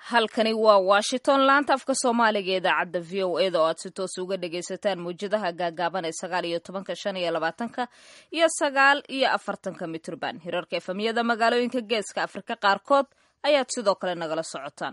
halkani waa washington laanta afka soomaaliga idaacadda v o eda oo aad si toos uga dhagaysataan mawjadaha gaagaaban ee sagaal iyo tobanka shan iyo labaatanka iyo sagaal iyo afartanka mitrban hirarka efamiyada magaalooyinka geeska afrika qaarkood ayaad sidoo kale nagala socotaan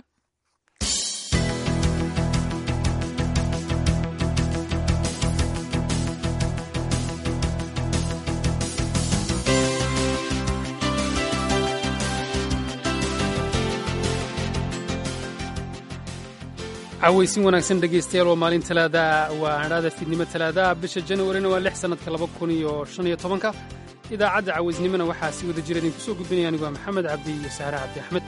cawaysin wanaagsan dhegaystayaal waa maalin talaadaa waa hadhaada fiidnimo talaadaa bisha januarina waa lix sannadka laba kun iyo shan iyo tobanka idaacadda cawaysnimona waxaa si wada jira idinku soo gudbinaya anigu waa maxamed cabdi iyo sahre cabdi axmed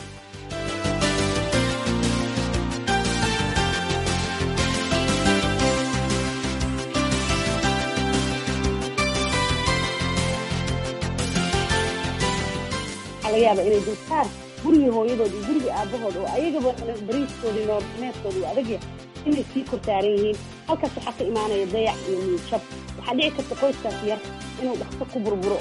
waxaa laga yaabaa inay dulsaar gurigii hooyadood iyo gurigii aabahood oo ayagaba bariiskooda iyo noorneedkooda uu adag yahay inay sii kortaaran yihiin halkaas waxaa ka imaanaya dayac iyo miidjab waxaa dhici karta qoyskaas yar inuu dhaqso ku burburo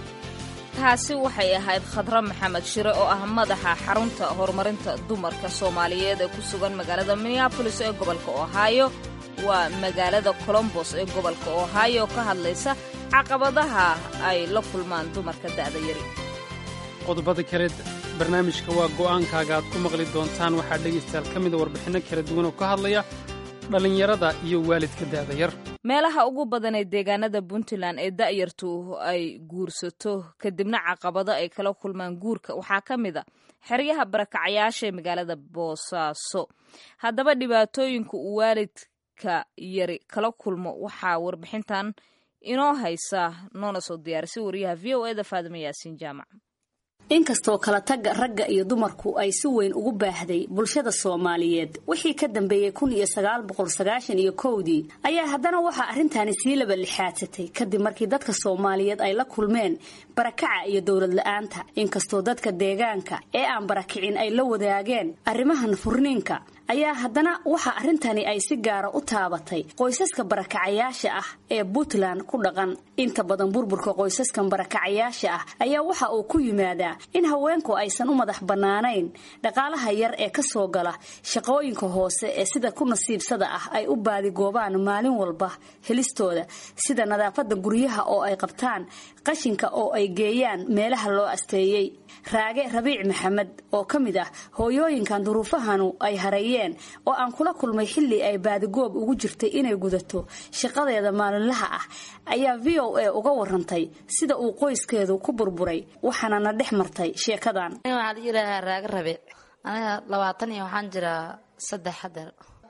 taasi waxay ahayd khadra maxamed shire oo ah madaxa xarunta horumarinta dumarka soomaaliyeed ee ku sugan magaalada minneabolis ee gobolka ohaayo waa magaalada colombos ee gobolka ohaayo ka hadlaysa caqabadaha ay la kulmaan dumarka da'da yari qodobada kale barnaamijka waa go'aankaaga aad ku maqli doontaan waxaa dhegaystayaal ka mida warbixinno kala duwan oo ka hadlaya dhallinyarada iyo waalidka da'da yar meelaha ugu badan ee deegaanada puntland ee da'yartu ay guursato kadibna caqabado ay kala kulmaan guurka waxaa ka mid a xeryaha barakacayaasha ee magaalada boosaaso haddaba dhibaatooyinka uu waalidka yari kala kulmo waxaa warbixintan inoo haysa noona soo diyaarisay wariyaha v o eda faadima yaasiin jaamac inkastoo kala tagga ragga iyo dumarku ay si weyn ugu baahday bulshada soomaaliyeed wixii ka dambeeyey kun iyo sagaal boqol sagaashan iyo kowdii ayaa haddana waxaa arrintaani sii laba lixaadsatay kadib markii dadka soomaaliyeed ay la kulmeen barakaca iyo dowlad la-aanta inkastoo dadka deegaanka ee aan barakicin ay la wadaageen arrimahan furniinka ayaa haddana waxa arrintani ay si gaara u taabatay qoysaska barakacayaasha ah ee puntland ku dhaqan inta badan burburka qoysaskan barakacayaasha ah ayaa waxa uu ku yimaadaa in haweenku aysan u madax bannaanayn dhaqaalaha yar ee ka soo gala shaqooyinka hoose ee sida ku nasiibsada ah ay u baadigoobaan maalin walba helistooda sida nadaafadda guryaha oo ay qabtaan qashinka oo ay geeyaan meelaha loo asteeyey raage rabiic maxamed oo ka mid ah hooyooyinkan duruufahanu ay hareeyeen oo aan kula kulmay xilli ay baadigoob ugu jirtay inay gudato shaqadeeda maalinlaha ah ayaa v o a uga warantay sida uu qoyskeedu ku burburay waxaana na dhex martay sheekadan waxaa la yidhaahaa raage rabiic aniga labaatan iyo waxaan jiraa saddex hadeer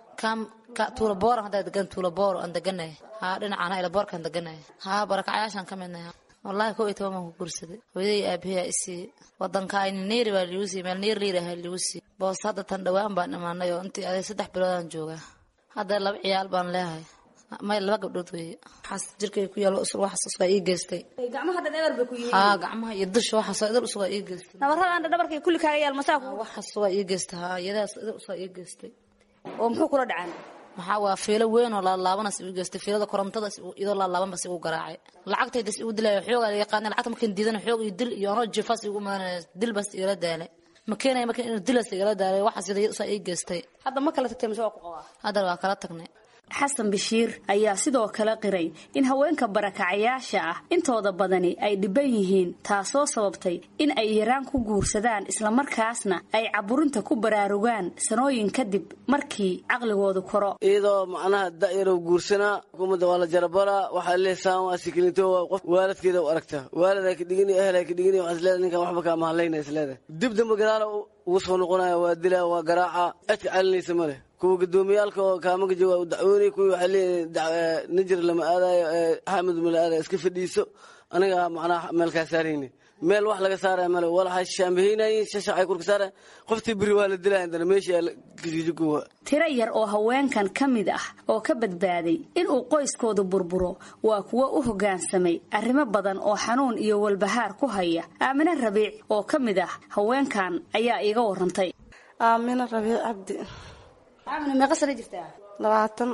tuulaboora haddaa degan tuulaboor aan deganay haa dhinacana ilaboorkaan deganay haa barakacayaashaan ka midnay wallaahi kow iyo toban baan ku guursaday hooyadii aabahiyaa isii wadanka ayni neeri baa liigu siiy meel neer liiraha liigu siiy boos hadda tan dhawaan baan imaanay oo intii aday saddex biloodaan joogaa hadda laba ciyaal baan leehay may laba gabdhood weeye waxaas jirkay ku yaalo usur waxaas usugaa ii geystay gacmaha dhan eber bay ku yihiin haa gacmaha iyo dusha waxaas idil usugaa ii geystay nabaradan dhabarkay kulli kaaga yaal masaa waxaas usugaa ii geystay haa iyadaas idil usugaa ii geystay oo muxuu kula dhacaan maxaa waa fiilo weyn oo laalaabanas igu geystay fiilada korontadas iyadoo laalaabanbas igu garaacay lacagtaydas igu dilay xoogaa la yaqaana lacagta markaan diidana xoog iyo dil iyo anoo jifaas igu imaanaya dilbas igala daalay ma keenaya markaan inuu dilas igala daalay waxaas iyada usaa ii geystay hadda ma kala tagtay mise waa ku qabaa haddana waa kala tagnay xasan bashiir ayaa sidoo kale qiray in haweenka barakacayaasha ah intooda badani ay dhiban yihiin taasoo sababtay in ay yaraan ku guursadaan islamarkaasna ay caburinta ku baraarugaan sanooyin kadib markii caqligoodu koro iyadoo macnaha da'yarow guursanaa xukuumadda waa la jarabaraa waxaa leesaan waa sikilinto qof waalidkeeda u aragtaa waalidaa ka dhigini ehelaa ka dhigini waxaas leedahay ninkan waxba kaa mahadlayna is leedahay dib dambe gadaala ugu soo noqonaya waa dilaa waa garaaca cidka calinaysa ma leh kuwa gudoomiyaalka oo kaamanka jooga u dacwoonay kuwii waxay leeyihin nijir lama aadayo xaamid ma la aadayo iska fadhiiso aniga macnaha meel kaa saarayni meel wax laga saaraya male walaxa shaambahaynayin shashacay kurka saaraya qoftii beri waa la dilaya indana meeshii kasijikuwa tiro yar oo haweenkan ka mid ah oo ka badbaaday inuu qoyskoodu burburo waa kuwo u hoggaansamay arrimo badan oo xanuun iyo walbahaar ku haya aamine rabiic oo ka mid ah haweenkan ayaa iiga warantay aamine rabiic cabdi aamine meeqa sana jirtaa labaatan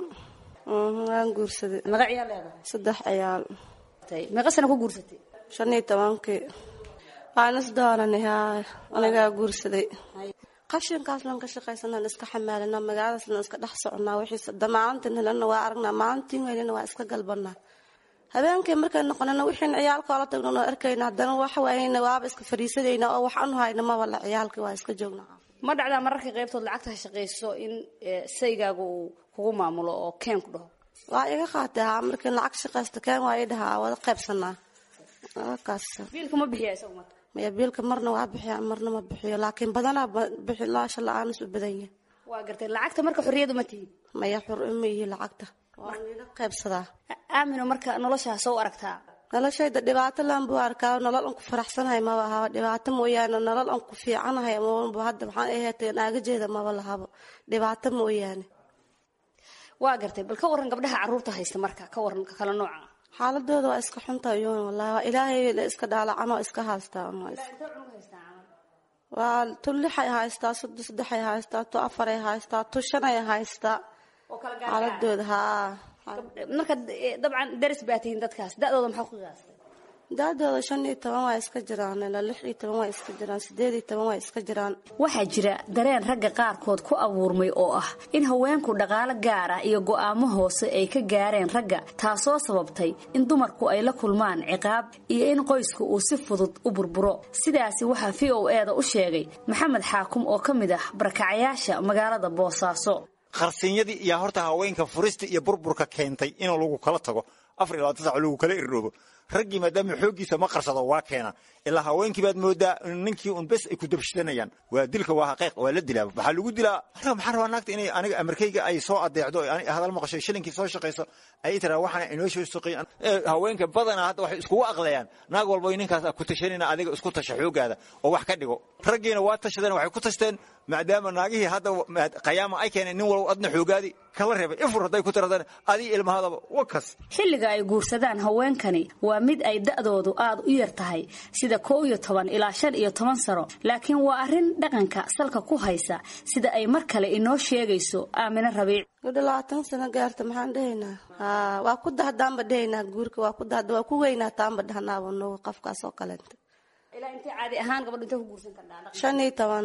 waan guursaday meeqa ciyaal leedahay saddex ciyaal meeqa sana ku guursatay shan iyo tobankii waan isdooranay haa anigaa guursaday qashinkaas lan ka shaqaysanaan iska xamaalanaa magaaladaas lan iska dhex soconaa wixiise damaalintan helana waa aragnaa maalintiin helana waa iska galbanaa habeenkii markay noqonana wixiin ciyaalkoola tagno noo arkayna haddana waxa waayena waaba iska fadhiisadayna oo wax anu hayna maba la ciyaalkii waa iska joognaa ma dhacdaa mararka qaybtood lacagta ha shaqayso in saygaaga uu kugu maamulo oo keen ku dhaho waa iga qaatay haa markii lacag shaqaysta keen waa ii dhahaa wada qaybsanaa kaas biilka ma bixiya isagu marka maya biilka marna waa bixiya marna ma bixiyo laakiin badanaa bixi laasha la-aan isu badan yahay waa gartay lacagta marka xorriyadu ma tihin maya xur ima yihi lacagta waa ila qaybsadaa aamino marka noloshaa soo aragtaa noloshayda dhibaato laan buu arkaa nolol an ku faraxsanahay maba ahaba dhibaato mooyaane nolol an ku fiicanahay mabanba hadda maxaan aheetay naagajeeda maba lahabo dhibaato mooyaane waa gartay bal ka waran gabdhaha carruurta haysta marka ka waran ka kala nooca xaaladooda waa iska xunta yoon wallahi waa ilaahay la iska dhaalacan oo iska haystaa waa tu lixay haystaa soddo saddexay haystaa tu afaray haystaa tu shanay haystaa xaaladooda haa marka dabcan daris baa tihiin dadkaas da-dooda maxaa ku qiyaastay da-dooda shan iyo toban waa iska jiraan ilaa lix iyo toban waa iska jiraan sideed iyo toban waa iska jiraan waxaa jira dareen ragga qaarkood ku abuurmay oo ah in haweenku dhaqaalo gaar ah iyo go'aamo hoose ay ka gaareen ragga taasoo sababtay in dumarku ay la kulmaan ciqaab iyo in qoysku uu si fudud u burburo sidaasi waxaa v o e da u sheegay maxamed xaakum oo ka mid ah barakacayaasha magaalada boosaaso qarsinyadii iyo horta haweenka furista iyo burburka keentay in lagu kala tago afar iyo labaatan sac lagu kala irdhoobo raggii maadaama xooggiisa ma qarsado waa keena ilaa haweenkii baad moodaa ninkii un bes ay ku dabshidanayaan waa dilka waa xaqiiq waa la dilaa waxaa lagu dilaa maxaan rabaa naagta inay aniga amarkayga ay soo adeecdo hadal maqasho shilinkii soo shaqayso ay tiraa waxaana inoo soo shaqeeyan haweenka badanaa hadda waxay iskugu aqlayaan naag walba ninkaas ku tashanina adiga isku tasha xoogaada oo wax ka dhigo raggiina waa tashadeen waxay ku tashteen maadaama naagihii hadda qayaama ay keeneen nin walba adna xoogaadi kala reebay ifur hadday ku tiradaan adii ilmahadaba wakas xilliga ay guursadaan haweenkani waa mid ay da'doodu aad u yar tahay sida koo iyo toban ilaa shan iyo toban sano laakiin waa arrin dhaqanka salka ku haysa sida ay mar kale inoo sheegayso aamine rabiic gudho labaatan sano gaarta maxaan dhehaynaa haa waa ku dahdaanba dhehaynaa guurka waa ku dahda waa ku weynaa taanba dhahnaaba nugu qofkaas oo kaleenta ilaa intay caadi ahaan gabadhu intay ku guursan kardhaa shan iyo toban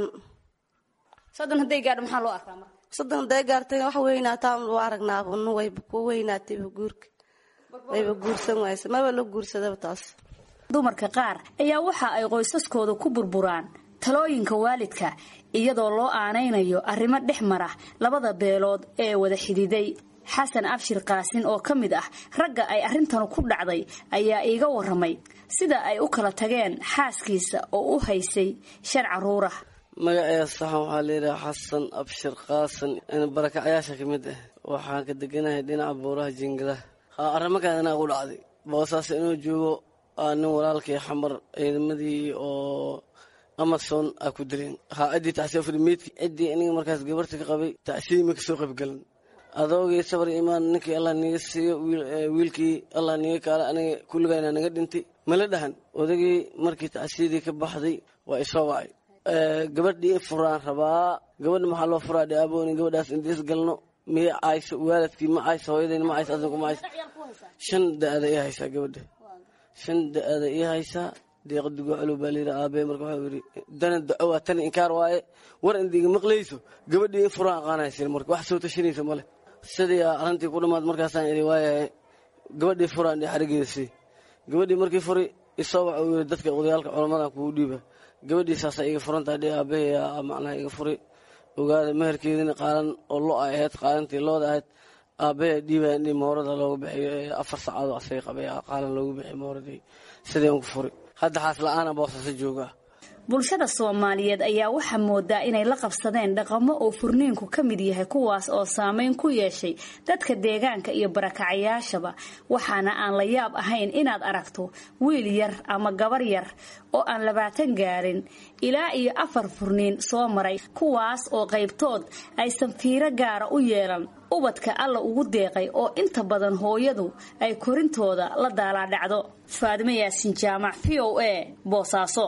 soddon hadday gaadho maxaa loo arkaa marka soddon hadday gaartayna wax weynaataan u aragnaaba nu wayba ku weynaatayba guurka wayba guursan waysa maba la guursadaba taas dumarka qaar ayaa waxa ay qoysaskooda ku burburaan talooyinka waalidka iyadoo loo aanaynayo arrimo dhex mara labada beelood ee wada xididay xasan abshir qaasin oo ka mid ah ragga ay arrintanu ku dhacday ayaa iiga waramay sida ay u kala tageen xaaskiisa oo u haysay shan carruurah magaceeda saxan waxaa layidhaha xasan abshir qaasan barakacayaasha ka mid ah waxaan ka deganahay dhinaca buuraha jingadaha haa arrimakaan inaa ugu dhacday boosaas inuu joogo aa nin walaalkii xamar ciidamadii oo amason aa ku dileen haa ciddii tacsiya furi meydki ciddii aniga markaas gabarta ka qabay tacsiyadii ma kasoo qaybgalan adoogii sabar imaan ninkii allah niga siiyo wiilkii allah niga kaala aniga kulligayna naga dhintay mala dhahan odagii markii tacsiyadii ka baxday waa isoo wacay gabadhii furaan rabaa gabadha maxaa loo furaa dhe abooni gabadhaas indees galno miya cayso waalidkii ma cayso hooyadayna ma cayso adinku ma cayso shan da-ada ii haysaa gabadha shan da-ada ii haysaa deeqa dugo calow baa layidhi aabee marka waxau yidhi dana da-o waa tani inkaar waaye war indiga maqlayso gabadhii in furaan aqaanaysin marka wax soo tashanaysa male sidii arrintii ku dhammaad markaasaan idhi waayahay gabadhii furaan dhe xarigeeda sii gabadhii markii furi isoo waxa uu yidhi dadka odayaalka culamadan kugu dhiiba gabadhii saasa iga furantaa dhe aabahaya macnaha iga furi ogaada meherkeedina qaalan oo lo ay ahayd qaalantii looda ahayd aabahaya dhiibaya in moorada loogu bixiyo afar sacaadoo asaga qabay qaalan loogu bixiyo mooradii sidii aan ku furi hadda xaas la-aana boosasa joogaa bulshada soomaaliyeed ayaa waxaa moodaa inay la qabsadeen dhaqamo oo furniinku ka mid yahay kuwaas oo saameyn ku yeeshay dadka deegaanka iyo barakacayaashaba waxaana aan la yaab ahayn inaad aragto wiil yar ama gabar yar oo aan labaatan gaarin ilaa iyo afar furniin soo maray kuwaas oo qaybtood aysan fiiro gaara u yeelan ubadka alla ugu deeqay oo inta badan hooyadu ay korintooda la daalaadhacdo faadimo yaasin jaamac v o a boosaaso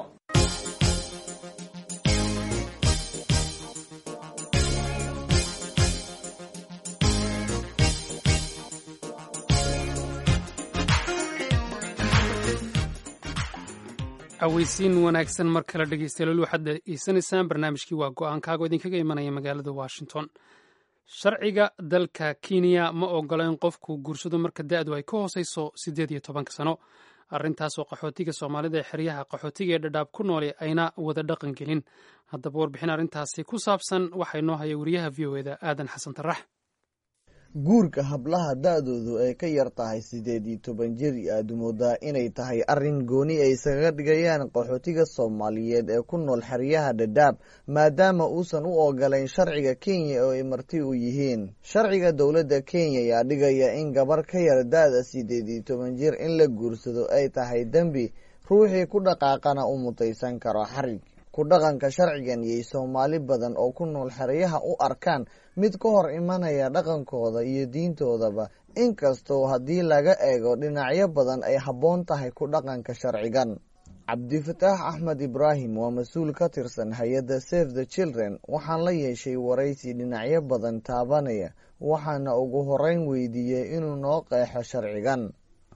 cawaysiin wanaagsan mar kale dhegeystayaal waxaad dhegeysanaysaan barnaamijkii waa go-aankaago idinkaga imanaya magaalada washington sharciga dalka kenya ma ogola in qofku guursado marka da-du ay ka hooseyso siddeed iyo tobanka sano arrintaasoo qaxootiga soomaalida ee xeryaha qaxootiga ee dhadhaab ku noole ayna wada dhaqan gelin haddaba warbixin arrintaasi ku saabsan waxaa inoo haya wariyaha v o eda aadan xasan tarax guurka hablaha da-doodu ay ka yar tahay siddeed iyo toban jir aad moodaa inay tahay arrin gooni ay isaga dhigayaan qaxootiga soomaaliyeed ee ku nool xeryaha dhadhaab maadaama uusan u ogolayn sharciga kenya oo ay marti u yihiin sharciga dowladda kenya ayaa dhigaya in gabar ka yar da-da siddeed iyo toban jir in la guursado ay tahay dembi ruuxii ku dhaqaaqana u mutaysan karo xarig ku dhaqanka sharcigan yay soomaali badan oo ku nool xeryaha u arkaan mid ka hor imanaya dhaqankooda iyo diintoodaba inkastoo haddii laga eego dhinacyo badan ay habboon tahay ku dhaqanka sharcigan cabdifataax axmed ibraahim waa mas-uul ka tirsan hay-adda save the children waxaan la yeeshay waraysi dhinacyo badan taabanaya waxaana ugu horeyn weydiiyey inuu noo qeexo sharcigan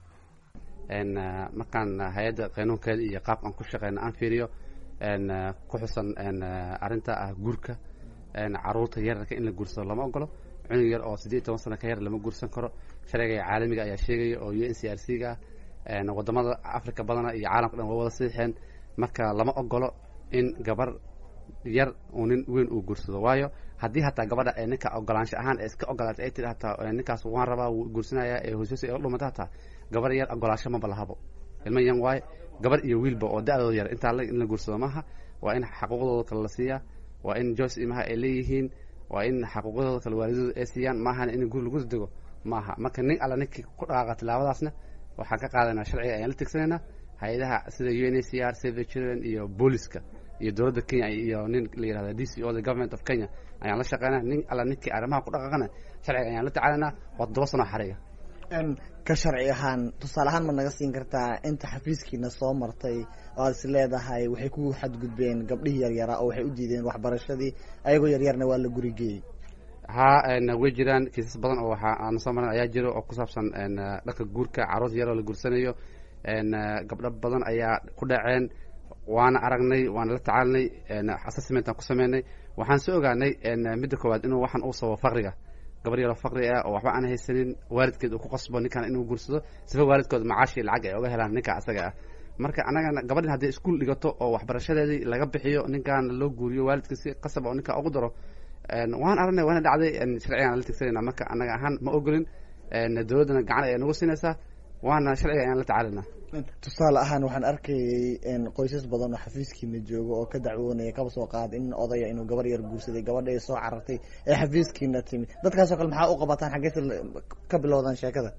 markaan hay-adda qanuunkeeda iyo qaabkaan ku shaqeyna aan fiiriyo ku xusan arinta ah guurka caruurta yararka in la guursado lama ogolo cunug yar oo siddeed toban sano ka yar lama guursan karo sharciga caalamiga ayaa sheegaya oo u n c r c ga ah wadamada africa badana iyo caalamka dhan waa wada siixeen marka lama ogolo in gabar yar uu nin weyn uu guursado waayo haddii hataa gabadha ee ninka ogolaansho ahaan ee iska ogolaatay ay tiri hataa ninkaas waan rabaa wuu guursanaya ee hooshoos ee dhumata hataa gabar yar ogolaansho maba lahabo ilma yan waaye gabar iyo wiilba oo da-dooda yar intaa in la guursado maaha waa in xaquuqdooda kale la siiyaa waa in joyce imaha ay leeyihiin waa in xaquuqdooda kale waalidooda ay siiyaan maahana in guur lagu dego maaha marka nin alla ninkii ku dhaqaaqa tilaabadaasna waxaan ka qaadanaa sharciga ayaan la tigsanaynaa hay-adaha sida u n a c r save the children iyo booliska iyo dowladda kenya iyo nin la yihahda d c o the government of kenya ayaan la shaqeynaa nin alla ninkii arrimaha ku dhaqaaqana sharciga ayaan la tacaalanaa waa toddoba sano xariga ka sharci ahaan tusaale ahaan ma naga siin kartaa inta xafiiskiina soo martay oo aad is leedahay waxay ku xadgudbeen gabdhihii yaryaraa oo waxay u diideen waxbarashadii ayagoo yaryarna waa la gurigeeyey haa way jiraan kiisas badan oo waxaa aan soo maran ayaa jiro oo ku saabsan dhanka guurka carruur yaroo la guursanayo gabdho badan ayaa ku dhaceen waana aragnay waana la tacaalinay assessmentaan ku sameynay waxaan soo ogaanay midda koowaad inuu waxaan uu sababo faqriga gabar yaroo faqri ah oo waxba aan haysanin waalidkeed uu ku qasbo ninkan inuu guursado sifa waalidkood macaashi lacag ay oga helaan ninka asaga ah marka anagana gabadhin hadday iskuol dhigato oo waxbarashadeedii laga bixiyo ninkan loo guuriyo waalidka si qasab oo ninka ugu daro waan aragnay waana dhacday sharcigaan la tigsanayna marka anaga ahaan ma ogolin dowladdana gacan ayaa nagu siinaysaa waana sharciga ayaan la tacaalinaa tusaale ahaan waxaan arkayay qoysas badan oo xafiiskiina jooga oo ka dacwoonaya kaba soo qaada in odaya inuu gabar yar guursaday gabadha ay soo carartay ee xafiiskiina timi dadkaasoo kale maxaa u qabataan xaggeese ka bilowdaan sheekada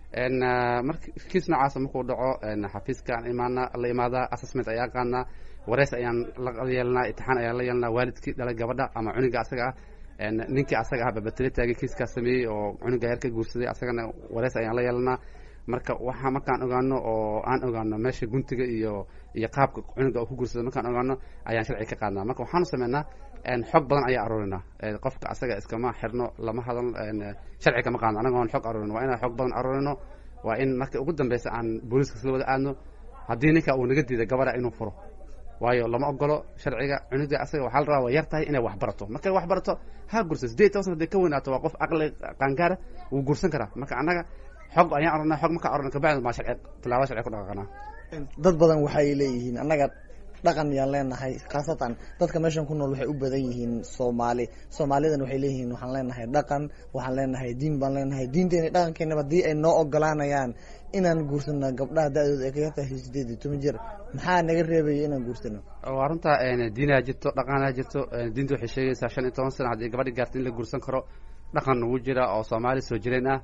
marka kiis noocaasa markuu dhaco xafiiskaan imaana la imaadaa assessment ayaa qaadnaa wareys ayaan la yeelanaa itixaan ayaan la yeelanaa waalidkii dhalay gabadha ama cuniga asaga ah ninkii asaga ah babatele taagay kiiskaas sameeyey oo cuniga yar ka guursaday asagana wareys ayaan la yeelanaa marka waxaa markaan ogaano oo aan ogaano meesha guntiga iyo iyo qaabka cunuga uu ku guursado markaan ogaano ayaan sharci ka qaadnaa marka waxaanu sameynaa xog badan ayaa aruurinaa qofka asaga iskama xirno lama hadal sharci kama qaadno anaga oon xog aruurino waa inaan xog badan aruurino waa in marka ugu dambeysa aan booliiska isla wada aadno haddii ninka uu naga diiday gabadha inuu furo waayo lama ogolo sharciga cunuga asaga waxaa la rabaa waa yar tahay inay wax barato markay wax barato ha gursa sideed toban sana haday ka weynaato waa qof aqli qaangaara wuu guursan karaa marka annaga xog ayaan arurnaa xog markaa arurna kabacdi maa sharci tilaabo sharci ku dhaqaaqanaa dad badan waxay leeyihiin annaga dhaqan yaan leenahay khaasatan dadka meeshan ku nool waxay u badan yihiin soomaali soomaalidan waxay leeyihiin waxaan leenahay dhaqan waxaan leenahay diin baan leenahay diinteena dhaqankeenaba haddii ay noo ogolaanayaan inaan guursano gabdhaha da-dooda ay ka yartahay sideed iyo toban jir maxaa naga reebaya inaan guursano waa runta diinaa jirto dhaqanaa jirto diinta waxay sheegaysaa shan iyo toban sano haddii gabadhi gaarta in la guursan karo dhaqan ugu jira oo soomaali soo jireen ah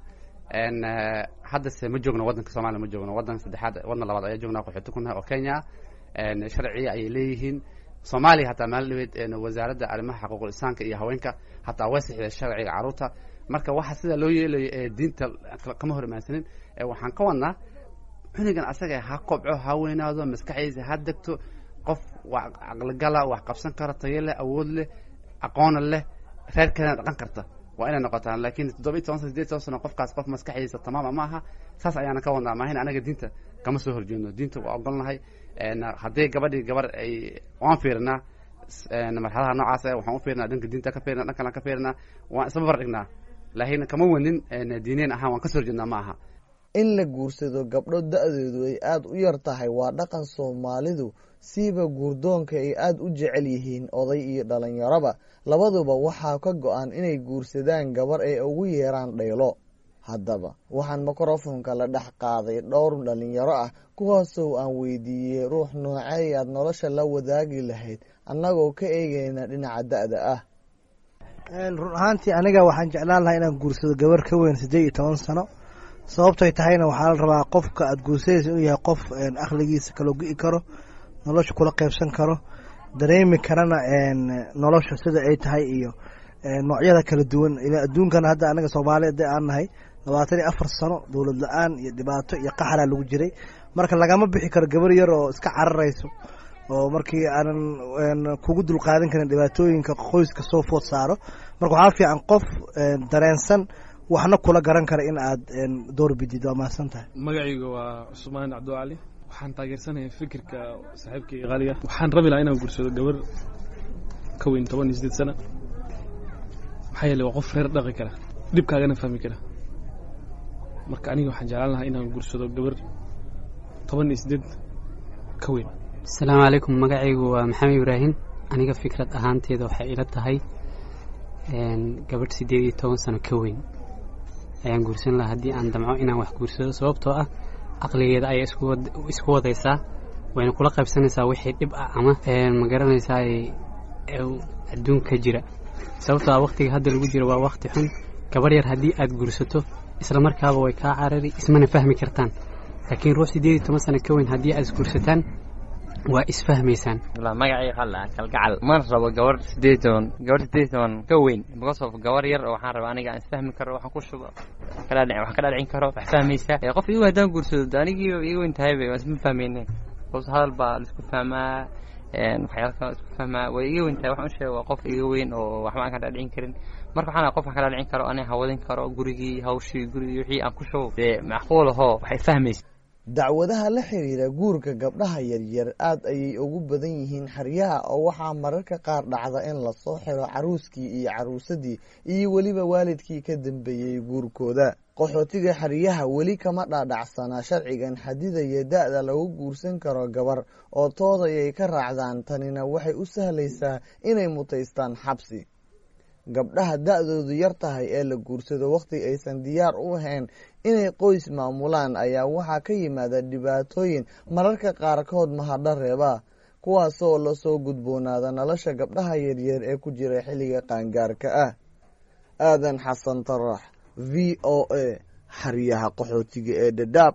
haddase ma joogno waddanka soomaliya ma joogno waddanka saddexaad waddan labaad ayaa joognaa qaxooti ku nahay oo kenya ah sharciya ayay leeyihiin soomaaliya hataa maalin dhaweed wasaaradda arrimaha xaquuqul insaanka iyo haweenka hataa way sixday sharciga carruurta marka waxa sida loo yeelayo ee diinta kama hor imaansanin waxaan ka wadnaa cunugan asaga ha kobco ha weynaado maskaxdiisa ha degto qof caqligala wax qabsan kara tayo leh awood leh aqoona leh reerkeedana dhaqan karta waa inay noqotaan laakiin toddoba iyo toban sano sideed toban sano qofkaas qof maskaxdiisa tamaama ma aha saas ayaana ka wadnaa maahin anaga diinta kama soo horjeedno diinta waa ogolnahay haddii gabadhii gabar ay waan fiirinaa marxadaha noocaas ah waxaan u fiirinaa dhanka diinta ka fiirina dhan kalan ka fiirinaa waan isla babar dhignaa laakiin kama wanin diineen ahaan waan ka soo horjeednaa ma aha in la guursado gabdho da-doodu ay aada u yar tahay waa dhaqan soomaalidu siiba guurdoonka ay aada u jecel yihiin oday iyo dhalinyaroba labaduba waxaa ka go-an inay guursadaan gabar ay ugu yeeraan dhaylo haddaba waxaan mikrofonka la dhex qaaday dhowr dhalinyaro ah kuwaasoo aan weydiiyey ruux noocey aad nolosha la wadaagi lahayd annagoo ka eegeyna dhinaca da-da ah run ahaantii aniga waxaan jeclaan lahaa inaan guursado gabar ka weyn siddeed iyo toban sano sababtoy tahayna waxaa la rabaa qofka aada guursadaysa inuu yahay qof akhligiisa kaloo gi karo nolosha kula qeybsan karo dareemi karana nolosha sida ay tahay iyo noocyada kala duwan ila adduunkana hadda anaga soomaaliya de aan nahay labaatan iyo afar sano dowlad la-aan iyo dhibaato iyo qaxalaa lagu jiray marka lagama bixi karo gabar yar oo iska cararayso oo markii aanan kugu dulqaadan karin dhibaatooyinka qoyska soo food saaro marka waxaa fiican qof dareensan waxna kula garan kara in aad door bidid waa mahadsan tahay magacayga waa cusmaan cabdicali waxaan taageersanahay fikirka saaxiibkay qaaliga waxaan rabi lahaa inaan guursado gabar ka weyn toban iyo sideed sana maxaa yeele waa qof reer dhaqi kara dhibkaagana fahmi kara marka aniga waxaan jeclaan lahaa inaan guursado gabar toban iyo sideed ka weyn asalaamu calaykum magacaygu waa maxamed ibraahim aniga fikrad ahaanteeda waxay ila tahay gabadh siddeed iyo toban sano ka weyn ayaan guursan lahaa haddii aan damco inaan wax guursado sababtoo ah caqligeeda ayaa isku wadaysaa wayna kula qaybsanaysaa wixii dhib ah ama ma garanaysaa adduunka jira sababtoo ah wakhtiga hadda lagu jiro waa wakhti xun gabar yar haddii aad guursato isla markaaba way kaa carari ismana fahmi kartaan laakiin ruux siddeed iyo toban sano ka weyn haddii aad isguursataan waa isfahmaysaan magacay qala kalgacal mana rabo gabar sideed toban gabar sideed toban ka weyn because of gabar yar oo waxaan rabaa aniga aan isfahmi karo waxaan ku shubo waxaan ka dhaadhicin karo wax fahmaysa qof igu haddaan guursado anigii iga weyn tahayba waan isma fahmayne hoos hadal baa laisku fahmaa waxyaala kale isku fahmaa way iga weyn tahay waxaan u sheega waa qof iga weyn oo waxba aan ka dhaadhicin karin marka waxaan qof aan ka dhaadhicin karo aniga hawadin karo gurigii hawshii gurigii wixii aan ku shubo dee macquul ahoo waxay fahmaysa dacwadaha la xiriira guurka gabdhaha yaryar aad ayay ugu badan yihiin xeryaha oo waxaa mararka qaar dhacda in lasoo xiro caruuskii iyo caruusadii iyo weliba waalidkii ka dambeeyey guurkooda qaxootiga xeryaha weli kama dhaadhacsanaa sharcigan xadidaya da-da lagu guursan karo gabar oo toodayay ka raacdaan tanina waxay u sahlaysaa inay mutaystaan xabsi gabdhaha da-doodu yar tahay ee la guursado wakhti aysan diyaar u ahayn inay qoys maamulaan ayaa waxaa ka yimaada dhibaatooyin mararka qaarkood mahadho reeba kuwaasoo lasoo gudboonaada nolosha gabdhaha yaryar ee ku jira xilliga qaangaarka ah aadan xasan tarax v o a xeryaha qaxootiga ee dhadhaab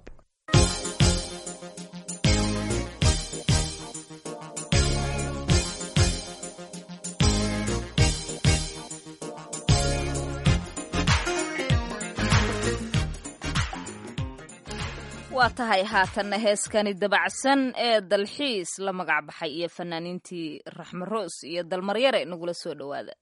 waa tahay haatanna heeskani dabacsan ee dalxiis la magac baxay iyo fanaaniintii raxme roos iyo dalmaryare nagula soo dhowaada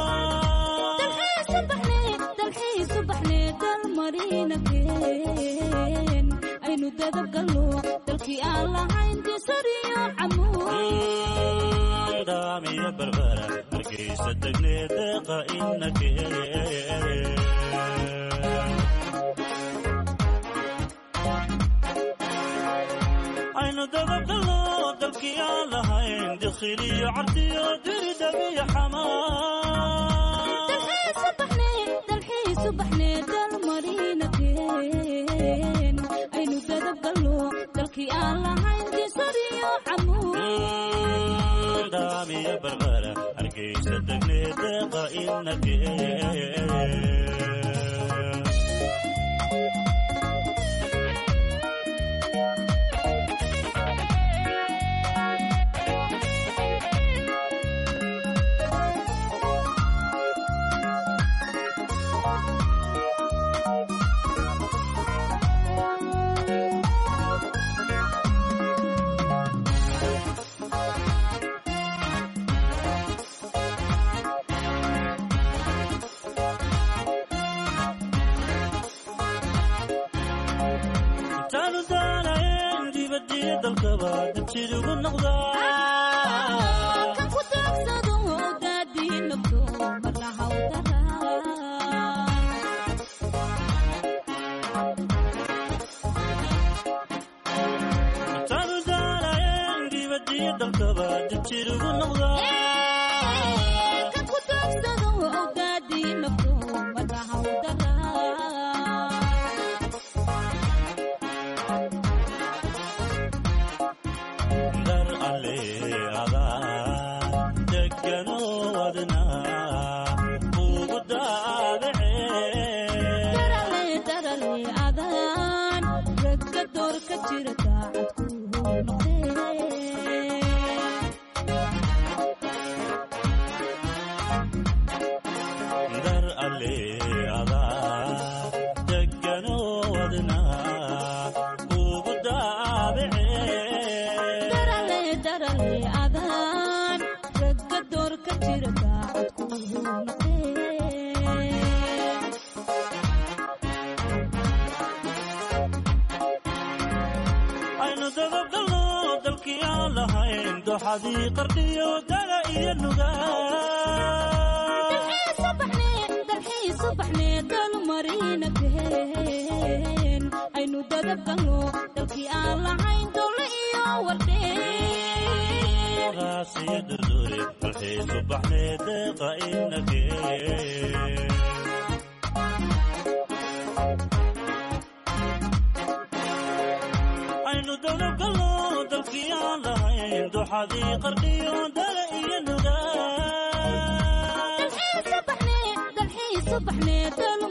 dalxiisu baxnee dalmariinake dadabgalno dalkii aan lahayn disariyo camuud daamiya barbara hargeysa degnee deeqa inake aynu dadabgalno dalkii aan lahayn dikhiliyo cardiyo diridhabiyo xamaa dalxiisu baxnee dalmarinakeen aynu dadabgalno dalkii aan lahayn disariyo camuud daamiya barbara hargeysa degnee deeqa inake intaanu daanayn dibadiyo dalkaba dabjid ugu noqdaa kan ku daagsado daadii nabdo marna hawdara intaanu daanayn dibadiyo dalkaba dabjid ugu noqdaa kan ku daagsado daadii nabdo marna hawdara dar alle adaa degano wadna ugu daadacee darale darale adaan ragga door ka jira daacad ku noqdee dar alle adaa degano wadna ugu daadacee darale darale adaan ragga door ka jira daacad ku noqdee aynu dadabgalno dalkii aan lahayn doxadii qardhiyo dala iyo nugaa dalxiisu baxnee dalmarinakeen aynu dadabgalno dalkii aan lahayn dowle iyo wardheen raasiyo durdure dalxiisu baxnee deeqa inake aynu dadabgalno dalkii aan lahayn doxadii qardhiyo dala iyo nugaa dalxiisu baxnee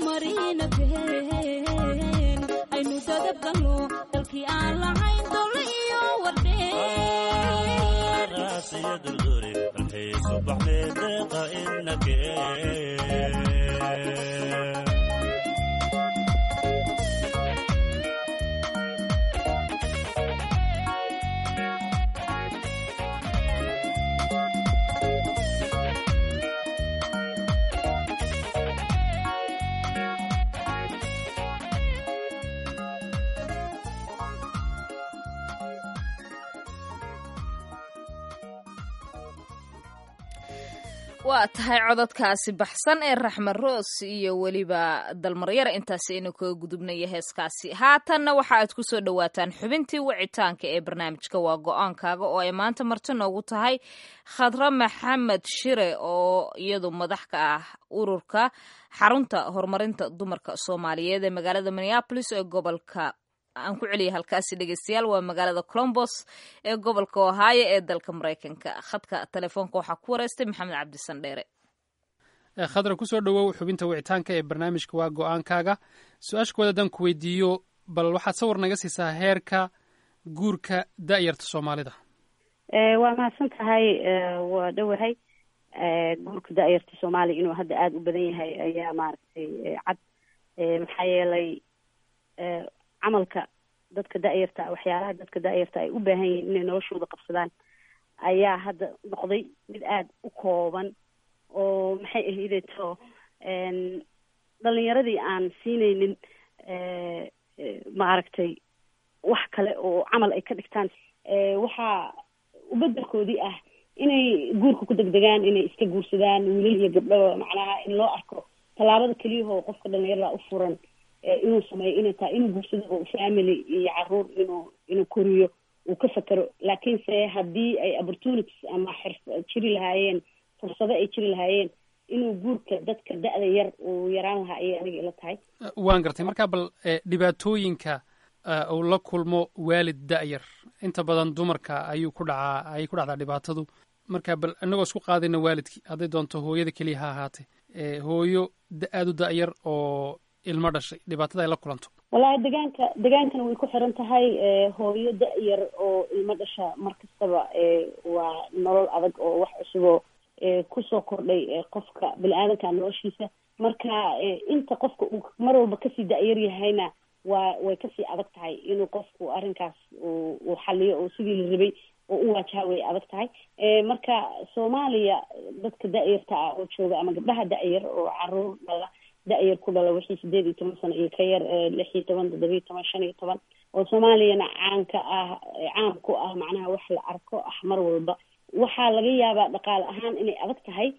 dalmarinakeen aynu dadabgalno dalkii aan lahayn dowle iyo wardheen raasiyo durdure dalxiisu baxnee deeqa inake waa tahay cododkaasi baxsan ee raxmed roos iyo weliba dalmaryara intaasi aynu kaga gudubnaya heeskaasi haatanna waxa aad ku soo dhowaataan xubintii wicitaanka ee barnaamijka waa go-aankaaga oo ay maanta marti noogu tahay khadra maxamed shire oo iyadu madax ka ah ururka xarunta horumarinta dumarka soomaaliyeed ee magaalada minneapolis ee gobolka aan ku celiyay halkaasi dhegeystayaal waa magaalada colombos ee gobolka ohaayo ee dalka maraykanka khadka telefoonka waxaa ku wareystay maxamed cabdisan dheere khadra kusoo dhowow xubinta wicitaanka ee barnaamijka waa go-aankaaga su-aasha kuwaad haddaan ku weydiiyo bal waxaad sawir naga siisaa heerka guurka da'yarta soomaalida waa mahadsan tahay waa dhowahay guurka da'yarta soomaaliya inuu hadda aada u badan yahay ayaa maaragtay cad maxaa yeelay camalka dadka da'yarta waxyaalaha dadka da'yarta ay u baahan yihiin inay noloshooda qabsadaan ayaa hadda noqday mid aada u kooban oo maxay ahaydeto dhalinyaradii aan siineynin maaragtay wax kale oo camal ay ka dhigtaan waxaa ubedelkoodii ah inay guurka ku degdegaan inay iska guursadaan wiilal iyo gabdho macnaha in loo arko tallaabada keliyahoo qofka dhalinyarada u furan inuu sameeyo inay tahay inuu guursado oo family iyo caruur inuu inuu koriyo uu ka fakero laakiinse haddii ay opportunities ama xirf jiri lahaayeen fursado ay jiri lahaayeen inuu guurka dadka da-da yar uu yaraan lahaa ayay aniga ila tahay waan gartay marka bal dhibaatooyinka uu la kulmo waalid da-yar inta badan dumarka ayuu ku dhacaa ayay ku dhacdaa dhibaatadu marka bal inagoo isku qaadayna waalidkii hadday doonto hooyada keliya ha ahaatee hooyo aada u da-yar oo ilmo dhashay dhibaatada ay la kulanto wallaahi degaanka degaankana way ku xiran tahay hooyo da-yar oo ilmo dhasha mar kastaba waa nolol adag oo wax cusuboo kusoo kordhay qofka bini-aadanka noloshiisa marka inta qofka uu mar walba kasii da-yar yahayna waa way kasii adag tahay inuu qofku arrinkaas uu xaliyo oo sidii la rabay oo u waajaha way adag tahay marka soomaaliya dadka da-yarta ah oo jooga ama gabdhaha da-yar oo caruur dhala da-yar ku dhala wixii sideed iyo toban sano iyo ka yar lix iyo toban toddoba iyo toban shan iyo toban oo soomaaliyana caanka ah caan ku ah macnaha wax la arko ah mar walba waxaa laga yaabaa dhaqaale ahaan inay adag tahay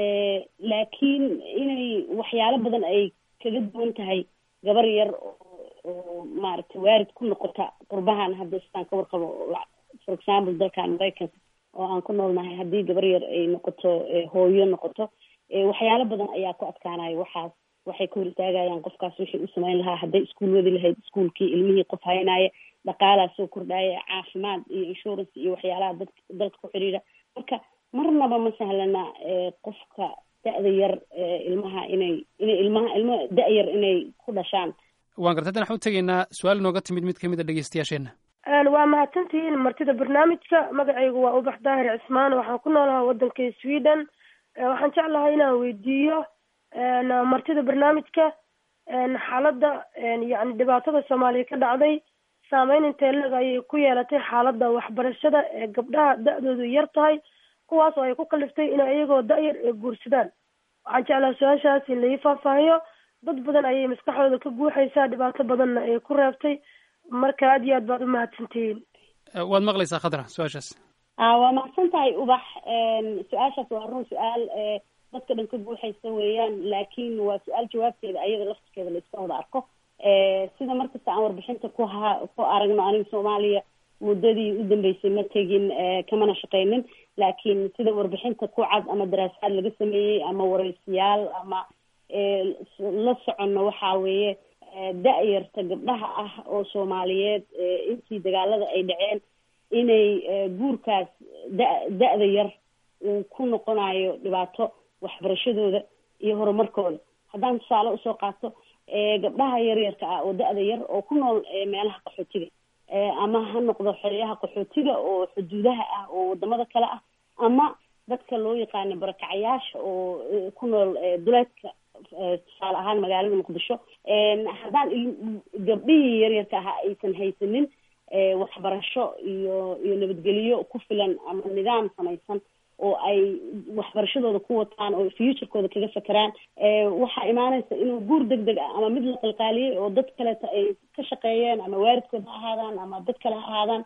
laakiin inay waxyaalo badan ay kaga duwan tahay gabar yar oo maaragtay waarid ku noqota qurbahan hadda sidaan ka warqabo for example dalkan maraykanka oo aan ku noolnahay haddii gabar yar ay noqoto hooyo noqoto waxyaalo badan ayaa ku adkaanayo waxaas waxay ka hor istaagayaan qofkaas wixii u samayn lahaa hadday iskuul wadi lahayd iskuulkii ilmihii qof haynaya dhaqaalaa soo kordhaya caafimaad iyo insurance iyo waxyaalaha dad dalka ku xidhiidha marka marnaba ma sahlana qofka da-da yar ilmaha inay inay ilmaha ilmo da-yar inay ku dhashaan waan gartay haddana waxaan u tegaynaa su-aal inooga timid mid kamid a dhegeystayaasheenna waa mahadsantihiin martida barnaamijka magacaygu waa ubax daahir cismaan waxaan ku noolaha waddanka sweden waxaan jeclahay inaan weydiiyo martida barnaamijka xaaladda yani dhibaatada soomaaliya ka dhacday saameyn intee leg ayay ku yeelatay xaaladda waxbarashada ee gabdhaha da-doodu yar tahay kuwaas oo ay ku kaliftay inay iyagoo da-yar ee guursadaan waxaan jeclahay su-aashaas in lai faahfaahiyo dad badan ayay maskaxdooda ka guuxaysaa dhibaato badanna ay ku reebtay marka aad iyo aad baad u mahadsantihiin waad maqlaysaa khadra su-aashaas waa mahadsan tahay ubax su-aashaas waa run su-aal dadka dhan ka guuxaysa weeyaan laakiin waa su-aal jawaabteeda ayada laftirkeeda la iska wada arko sida markasta aan warbixinta ku ha ku aragno aniga soomaaliya muddadii u dambeysay ma tegin kamana shaqeynin laakiin sida warbixinta ku cad ama daraasaad laga sameeyey ama wareysiyaal ama la soconno waxaa weeye da-yarta gabdhaha ah oo soomaaliyeed intii dagaalada ay dhaceen inay guurkaas da da-da yar uu ku noqonayo dhibaato waxbarashadooda iyo horumarkooda haddaan tusaale usoo qaato gabdhaha yaryarka ah oo da-da yar oo ku nool meelaha qaxootiga ama ha noqdo xeryaha qaxootiga oo xuduudaha ah oo wadamada kale ah ama dadka loo yaqaano barakacayaasha oo ku nool duleedka tusaale ahaan magaalada muqdisho haddaan gabdhihii yaryarka ahaa aysan haysanin waxbarasho iyo iyo nabadgelyo ku filan ama nidaam samaysan oo ay waxbarashadooda ku wataan oo futurekooda kaga fakeraan waxaa imaanaysa inuu guur deg deg ah ama mid la qalqaaliyey oo dad kaleeta ay ka shaqeeyeen ama waaridkood ha ahaadaan ama dad kale ha ahaadaan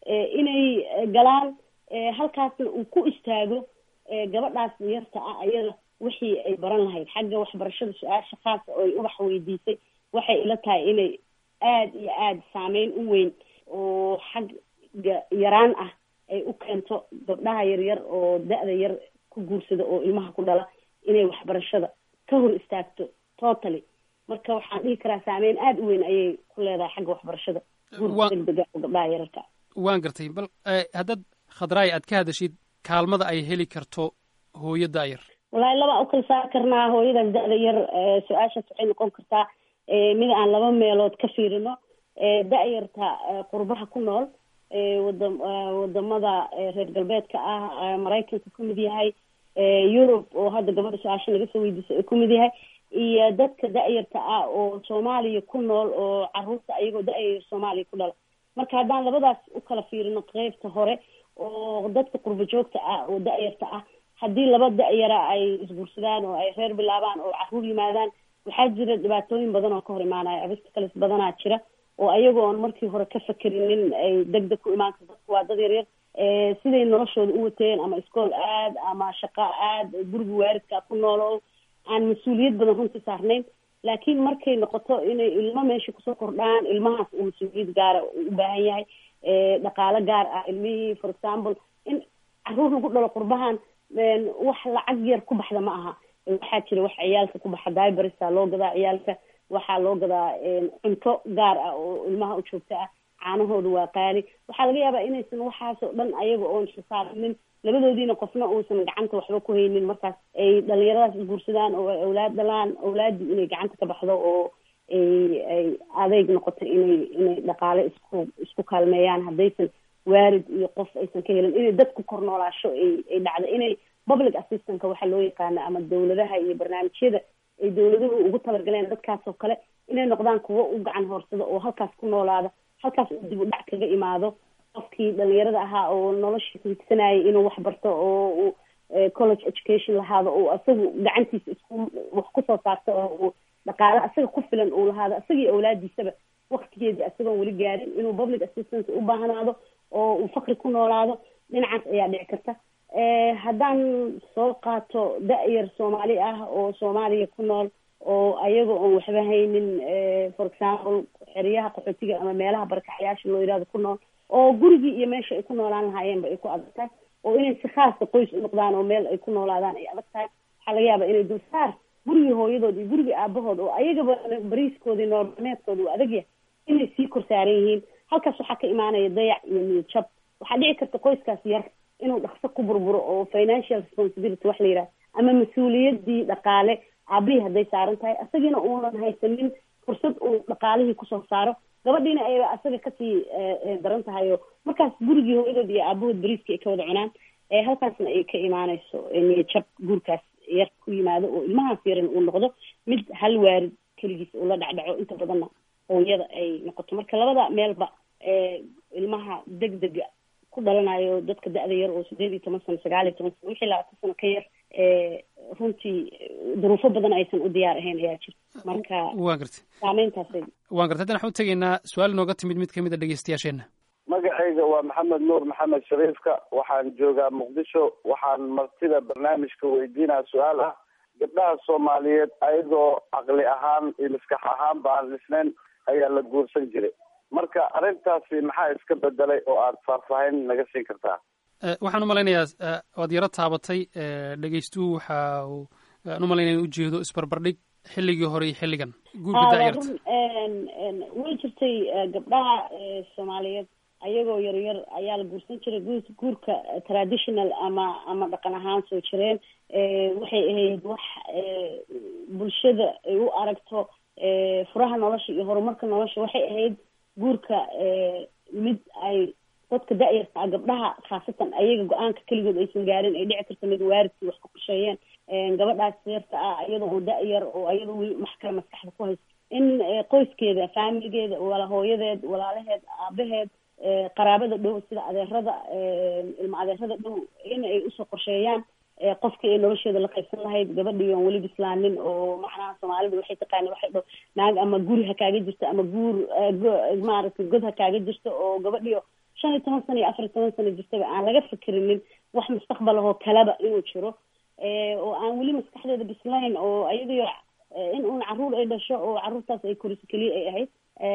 inay galaan halkaasna uu ku istaago gabadhaas yarta ah ayada wixii ay baran lahayd xagga waxbarashada su-aasha khaasa oo ay ubax weydiisay waxay ila tahay inay aada iyo aada saameyn u weyn oo xagga yaraan ah ay u keento gabdhaha yaryar oo da-da yar ku guursada oo ilmaha ku dhala inay waxbarashada ka hor istaagto totally marka waxaan dhihi karaa saameyn aada u weyn ayay ku leedahay xagga waxbarashada guurka degdega oo gabdhaha yararka waan gartay bal haddaad khadraay aad ka hadashid kaalmada ay heli karto hooyo da-yar wallaahi laba u kala saari karnaa hooyadaas da-da yar su-aashaas waxay noqon kartaa mid aan laba meelood ka fiirino da-yarta qurbaha ku nool wada wadamada reer galbeedka ah maraykanka ku mid yahay yurub oo hadda gabadha su-aasha naga soo weydiisay ku mid yahay iyo dadka da-yarta ah oo soomaaliya ku nool oo caruurta ayagoo da-yar soomaaliya ku dhala marka haddaan labadaas u kala fiirino qeybta hore oo dadka qurba joogta ah oo da-yarta ah haddii laba da-yara ay isguursadaan oo ay reer bilaabaan oo caruur yimaadaan waxaa jira dhibaatooyin badan oo ka hor imaanaya obstacles badanaa jira oo ayagoon markii hore ka fakerinin ay deg deg ku imaan karto dadku waa dad yaryar siday noloshooda u wateen ama iskool aad ama shaqo aad guriga waaridkaa ku noolo aan mas-uuliyad badan runtii saarnayn laakiin markay noqoto inay ilmo meesha kusoo kordhaan ilmahaas uu mas-uuliyad gaara u baahan yahay dhaqaalo gaar ah ilmihii for example in caruur lagu dhalo qurbahan wax lacag yar ku baxda ma aha waxaa jira wax ciyaalka ku baxa dibersa loo gadaa ciyaalka waxaa loo gadaa cunto gaar ah oo ilmaha u joogto ah caanahooda waa qaali waxaa laga yaabaa inaysan waxaasoo dhan ayaga oon xisaabinin labadoodiina qofna uusan gacanta waxba ku haynin markaas ay dhalinyaradaas isguursadaan oo ay awlaad dhalaan awlaaddii inay gacanta ka baxdo oo ay ay adeyg noqoto inay inay dhaqaale isku isku kaalmeeyaan haddaysan waarid iyo qof aysan ka helin inay dadku kor noolaasho ay ay dhacdo inay public assistantka waxaa loo yaqaana ama dawladaha iyo barnaamijyada ay dawladuhu ugu talagaleen dadkaas oo kale inay noqdaan kuwo u gacan hoorsada oo halkaas ku noolaada halkaas uu dib u dhac kaga imaado qofkii dhalinyarada ahaa oo noloshiisa higsanayay inuu wax barto oo uu college education lahaado oo asagu gacantiisa isku wax kusoo saarto oo uu dhaqaale asaga ku filan uu lahaado asagii awlaadiisaba waktigeedii asagoon weli gaarin inuu public assistance u baahnaado oo uu fakri ku noolaado dhinacaas ayaa dhici karta haddaan soo qaato da-yar soomaali ah oo soomaaliya ku nool oo ayaga oon waxba haynin for example xeryaha qaxootiga ama meelaha barakaxyaasha loo yihahdo ku nool oo gurigii iyo meesha ay ku noolaan lahaayeenba ay ku adag tahay oo inay si khaasa qoys u noqdaan oo meel ay ku noolaadaan ay adag tahay waxaa laga yaabaa inay dulsaar gurigii hooyadood iyo gurigii aabahood oo ayagaba bariiskoodii noormeedkooda uu adag yahay inay sii kor saaran yihiin halkaas waxaa ka imaanaya dayac iyo niyad jab waxaa dhici karta qoyskaas yar inuu dhaqso ku burburo oo financial responsibility wax la yidhaha ama mas-uuliyadii dhaqaale aabihii hadday saaran tahay asagiina uunan haysanin fursad uu dhaqaalihii kusoo saaro gabadhiina ayba asaga kasii daran tahay oo markaas gurigii hooyadood iyo aabahood bariiska ay ka wada cunaan halkaasna ay ka imaaneyso niyad jab guurkaas yar ku yimaado oo ilmahaas yaran uu noqdo mid hal waarid keligiis uu la dhacdhaco inta badanna hooyada ay noqoto marka labada meelba ilmaha deg dega ku dhalanayo dadka da-da yar oo sideed iyo toban sano sagaal iyo toban sano wixii labaatan sano ka yar runtii duruufo badan aysan u diyaar ahayn ayaa jirta marka waa gartay saameyntaasay waan gartay haddana waxaan u tegaynaa su-aal nooga timid mid kamid a dhegeystayaasheenna magacayga waa maxamed nuur maxamed shariifka waxaan joogaa muqdisho waxaan martida barnaamijka weydiinaa su-aal ah gabdhaha soomaaliyeed ayagoo caqli ahaan iyo maskax ahaan ba aan dhisnayn ayaa la guursan jiray marka arrintaasi maxaa iska bedelay oo aad faahfaahin naga siin kartaa waxaan u malaynayaa waad yaro taabatay dhegeystuhu waxa uu aan u malaynaya in ujeedo isbarbardhig xilligii hore iyo xilligan guurka dacyarta way jirtay gabdhaha soomaaliyeed ayagoo yaryar ayaa la guursan jiray gu guurka traditional ama ama dhaqan ahaan soo jireen waxay ahayd wax bulshada ay u aragto furaha nolosha iyo horumarka nolosha waxay ahayd guurka mid ay dadka da-yarta ah gabdhaha khaasatan ayaga go-aanka keligood aysan gaarin ay dhici karto mid waaridkii wax ka qorsheeyeen gabadhaas yarta ah iyada oo da-yar oo iyada weli wax kale maskaxda ku haysto in qoyskeeda faamiligeeda wala hooyadeed walaalaheed aabaheed qaraabada dhow sida adeerada ilma adeerada dhow in ay usoo qorsheeyaan qofkii ay nolosheeda la qaybsan lahayd gabadhii oon weli bislaanin oo macnaha soomaalida waxay taqaana waxay dho naag ama guri ha kaaga jirto ama guur maaragtay god ha kaaga jirto oo gabadhii shan iyo toban sano iyo afar iyo toban sano jirtaba aan laga fikirinin wax mustaqbal ahoo kaleba inuu jiro oo aan weli maskaxdeeda bislayn oo ayadiyo in uun caruur ay dhasho oo caruurtaas ay koriso keliya ay ahayd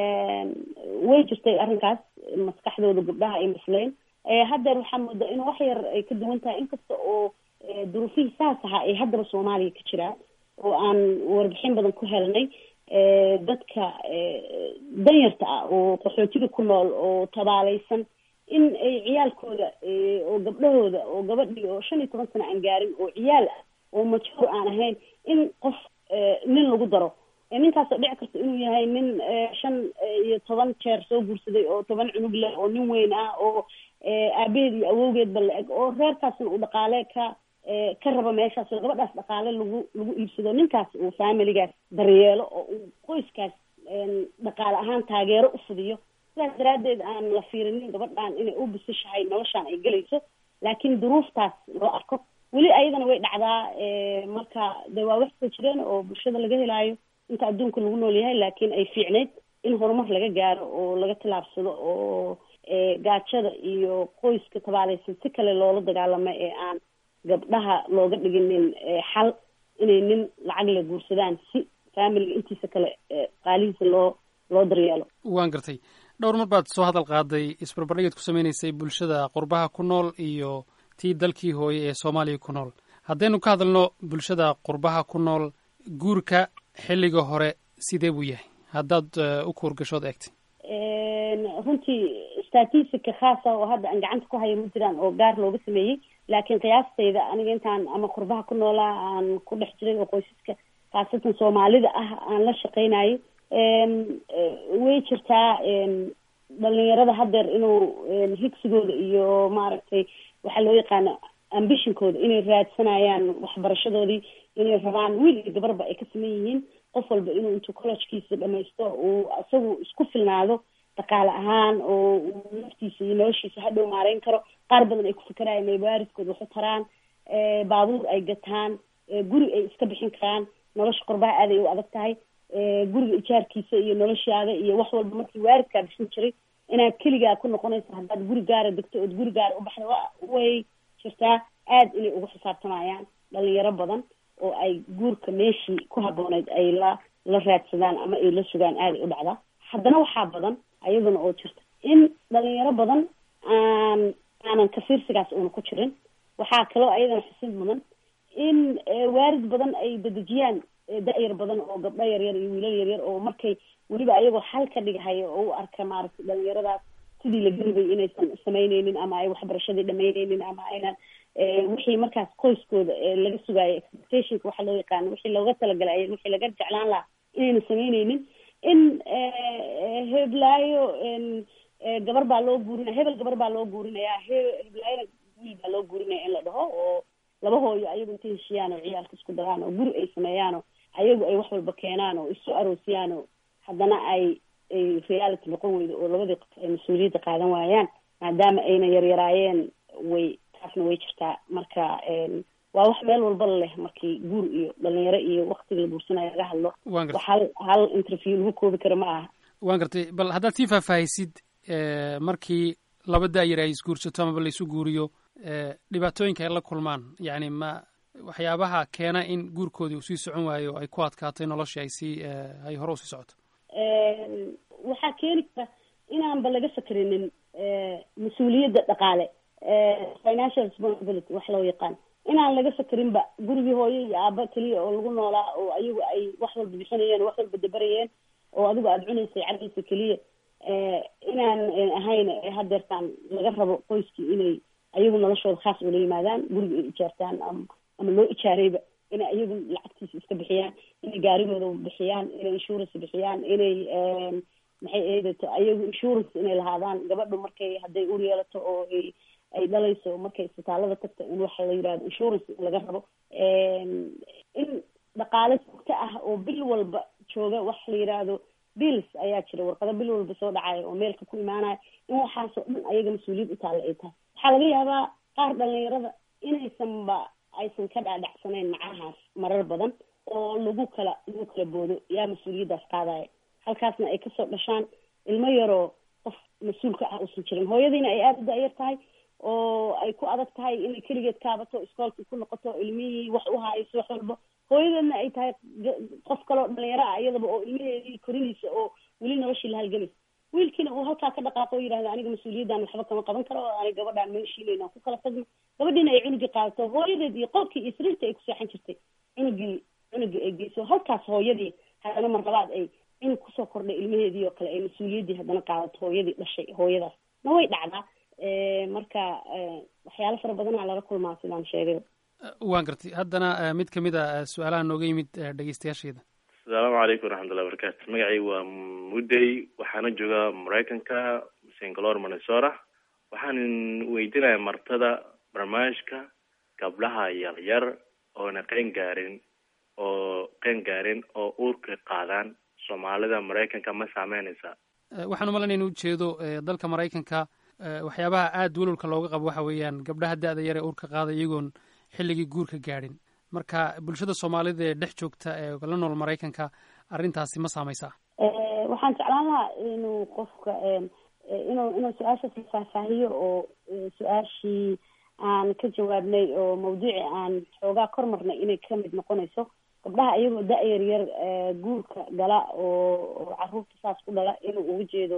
way jirtay arrinkaas maskaxdooda gabdhaha ay bislayn haddeer waxaa moodaa in wax yar ay ka duwan tahay inkasta oo duruufihii saas ahaa ay haddaba soomaaliya ka jiraan oo aan warbixin badan ku helnay dadka danyarta ah oo qaxootiga ku nool oo tabaaleysan in ay ciyaalkooda oo gabdhahooda oo gabadhii oo shan iyo toban sano aan gaarin oo ciyaal ah oo majhuur aan ahayn in qof nin lagu daro ninkaasoo dhici karta inuu yahay nin shan iyo toban jeer soo guursaday oo toban cunug leh oo nin weyn ah oo aabaheed iyo awowgeedba la-eg oo reerkaasna uu dhaqaale ka ka rabo meeshaas oo gabadhaas dhaqaale lagu lagu iibsado ninkaas uu faamiligaas daryeelo oo uu qoyskaas dhaqaale ahaan taageero u fidiyo sidaas daraaddeed aan la fiirinin gabadhan inay u bisishahay noloshaan ay gelayso laakiin duruuftaas loo arko weli ayadana way dhacdaa marka de waa wax soo jireen oo bulshada laga helaayo inta adduunka lagu nool yahay laakiin ay fiicnayd in horumar laga gaaro oo laga tilaabsado oo gaajada iyo qoyska tabaaleysan si kale loola dagaalamo ee aan gabdhaha looga dhiginin xal inay nin lacag la guursadaan si faamiliga intiisa kale qaalihiisa loo loo daryeelo waan gartay dhowr mar baad soo hadal qaaday isbarbardhigeed ku sameynaysay bulshada qurbaha ku nool iyo tii dalkii hooye ee soomaaliya ku nool haddaynu ka hadalno bulshada qurbaha ku nool guurka xilliga hore sidee buu yahay haddaad u kuurgashood eegtay runtii statistica khaasa oo hadda aan gacanta ku hayo ma jiraan oo gaar looga sameeyey laakiin qiyaastayda aniga intaan ama qurbaha ku noolaa aan ku dhex jiray oo qoysaska khaasatan soomaalida ah aan la shaqeynayo way jirtaa dhalinyarada haddeer inuu higsigooda iyo maaragtay waxaa loo yaqaano ambitionkooda inay raadsanayaan waxbarashadoodii inay rabaan wiil iyo gabarba ay ka saman yihiin qof walba inuu intuu collegekiisa dhamaysto uu isagu isku filnaado dhaqaale ahaan oo naftiisa iyo noloshiisa hadhow maareyn karo qaar badan ay ku fikerayan inay waaridkooda waxu taraan baabuur ay gataan guri ay iska bixin karaan nolosha qurbaha aaday u adag tahay guriga ijaarkiisa iyo noloshaada iyo wax walba markii waaridkaa bixin jiray inaad keligaa ku noqonaysa haddaad guri gaara degto ood guri gaara ubaxda way jirtaa aada inay ugu xisaabtamayaan dhalinyaro badan oo ay guurka meeshii ku habbooneyd ay la la raadsadaan ama ay la sugaan aaday u dhacdaa haddana waxaa badan ayaduna oo jirta in dhalinyaro badan aan aanan kafiirsigaas una ku jirin waxaa kaloo ayadana xusid mudan in waarid badan ay dadejiyaan da-yar badan oo gabdho yaryar iyo wiilal yaryar oo markay weliba ayagoo xal ka dhighayo oo u arka maaragtay dhalinyaradaas sidii la garibay inaysan samaynaynin ama ay waxbarashadii dhamaynaynin ama aynan wixii markaas qoyskooda laga sugaayo expectationka waxa loo yaqaano wixii looga talagalay wixii laga jeclaan lahaa inaynan samaynaynin in heblaayo gabar baa loo guurinaya hebel gabar baa loo guurinayaa he heblaayona wiil baa loo guurinaya in la dhaho oo laba hooyo ayagu intay heshiyaan oo ciyaalka isku daraan oo guri ay sameeyaan oo ayagu ay wax walba keenaan oo isu aroosiyaan oo haddana ay ay reality noqon weydo oo labadii qof ay mas-uuliyadda qaadan waayaan maadaama ayna yaryaraayeen way taasna way jirtaa marka waa wax meel walba leh markii guur iyo dhalinyaro iyo waktiga la guursanayo laga hadlo wax hal hal interview lagu koobi karo ma aha waan gartay bal haddaad sii faahfaahisid markii laba da-yar ay isguursato amaba laisu guuriyo dhibaatooyinka ay la kulmaan yacni ma waxyaabaha keena in guurkoodii uu sii socon waayo ay ku adkaatay noloshii ay sii ay hore usii socoto waxaa keeni kara inaanba laga fakerinin mas-uuliyadda dhaqaale financial responsibility wax loo yaqaan inaan laga fakerinba gurigii hooyo iyo aaba keliya oo lagu noolaa oo ayagu ay wax walba bixinayeen wax walba dabarayeen oo adigu aada cunaysay cardiisa keliya inaan ahayn hadeertaan laga rabo qoyskii inay ayagu noloshooda khaas ula yimaadaan guriga ay ijaartaan ama ama loo ijaarayba inay ayagu lacagtiisa iska bixiyaan inay gaarigooda bixiyaan inay insurance bixiyaan inay maxay eedato ayagu insurance inay lahaadaan gabadhu markay hadday ur yeelato oo ay ay dhalayso markay isbitaalada tagto in waxa la yidhahdo insurance in laga rabo in dhaqaale joogto ah oo bil walba jooga wax la yidhaahdo bills ayaa jira warqado bil walba soo dhacaya oo meelka ku imaanaya in waxaasoo dhan ayaga mas-uuliyad u taalla ay tahay waxaa laga yaabaa qaar dhalinyarada inaysanba aysan ka dhaadhacsanayn macnahaas marar badan oo lagu kala lagu kala boodo yaa mas-uuliyaddaas qaadaya halkaasna ay kasoo dhashaan ilmo yaroo qof mas-uulka ah uusan jirin hooyadiina ay aada u da-yar tahay oo ay ku adag tahay inay keligeed kaabato iskoolkii ku noqoto ilmihii wax u haayso wax walba hooyadeedna ay tahay qof kaloo dhalinyaro ah iyadaba oo ilmaheedii korinaysa oo weli noloshii la halgamaysa wiilkiina uu halkaa ka dhaqaaqo o yidhahda aniga mas-uuliyaddan waxba kama qaban karo oo aniga gabadhaan meeshiinayna ku kala tagno gabadhiina ay cunugii qaadato hooyadeed iyo qolkii iyo sariirta ay ku seexan jirtay cunugii cunugii ay geyso halkaas hooyadii haddana mar labaad ay cunug kusoo kordhay ilmaheedii oo kale ay mas-uuliyaddii haddana qaadato hooyadii dhashay hooyadaas na way dhacdaa marka waxyaalo fara badanaa lala kulmaa sidaan sheegay waan gartay haddana mid ka mid a su-aalaha nooga yimid dhegeystayaasheeda asalaamu calaykum waraxmatullahi wabarakaatu magacaygu waa mudey waxaana joogaa maraykanka singalore minnesota waxaan weydinaya martada barnaamijka gabdhaha yaryar oona qeen gaarin oo qeen gaarin oo uurka qaadaan soomaalida maraykanka ma saameynaysa waxaan umalanaya in ujeedo dalka maraykanka waxyaabaha aada welwalka looga qabo waxa weeyaan gabdhaha da-da yar ee uurka qaada iyagoon xilligii guurka gaadhin marka bulshada soomaalida ee dhex joogta ee la nool maraykanka arrintaasi ma saameysaa waxaan jeclaan lahaa inuu qofka inuu inuu su-aashaas la faahfaahiyo oo su-aashii aan ka jawaabnay oo mawduuci aan xoogaa kor marnay inay kamid noqonayso gabdhaha iyagoo da-yar yar guurka gala oo oo caruurta saas ku dhala inuu uga jeedo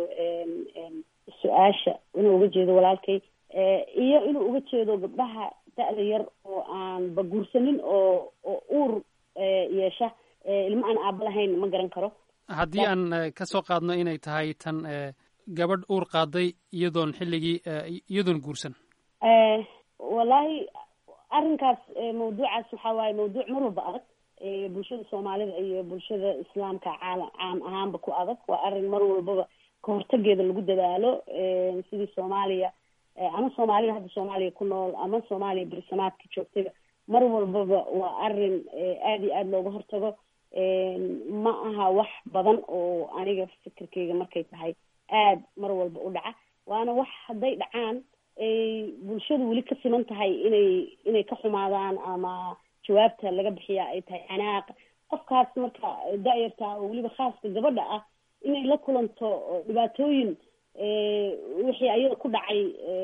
su-aasha inuu uga jeedo walaalkay iyo inuu uga jeedo gabdhaha da-da yar oo aan ba guursanin oo oo uur yeesha ilmo aan aaba lahayn ma garan karo haddii aan ka soo qaadno inay tahay tan gabadh uur qaaday iyadoon xilligii iyadoon guursan wallaahi arrinkaas mawduucaas waxaa waaye mawduuc mar walba adag bulshada soomaalida iyo bulshada islaamka caalam caam ahaanba ku adag waa arrin mar walbaba kahortageeda lagu dadaalo sidii soomaaliya ama soomaalida hadda soomaaliya ku nool ama soomaaliya berisamaadka joogtayba mar walbaba waa arrin aada iyo aada looga hortago ma aha wax badan oo aniga fikirkeyga markay tahay aada mar walba u dhaca waana wax hadday dhacaan ay bulshadu weli ka siman tahay inay inay ka xumaadaan ama jawaabta laga bixiya ay tahay canaaq qofkaas marka da-yarta oo weliba khaaska gabadha ah inay la kulanto dhibaatooyin wixii ayada ku dhacay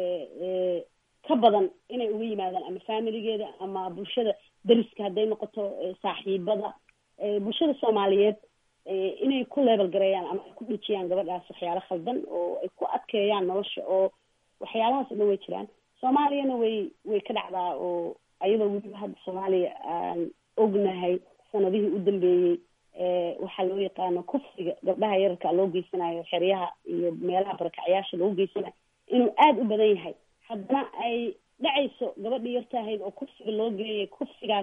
ka badan inay uga yimaadaan ama familigeeda ama bulshada deriska hadday noqoto saaxiibada bulshada soomaaliyeed inay ku leebel gareeyaan ama ay ku dhijiyaan gabadhaas waxyaalo khaldan oo ay ku adkeeyaan nolosha oo waxyaalahaas o dhan way jiraan soomaaliyana way way ka dhacdaa oo ayadoo weliba hadda soomaaliya aan ognahay sanadihii u dambeeyey waxaa loo yaqaano kufsiga gabdhaha yararka loo geysanayo xeryaha iyo meelaha barakacyaasha lagu geysanayo inuu aada u badan yahay haddana ay dhacayso gabadhii yartaahayd oo kufsiga loo geeyay kufsigaas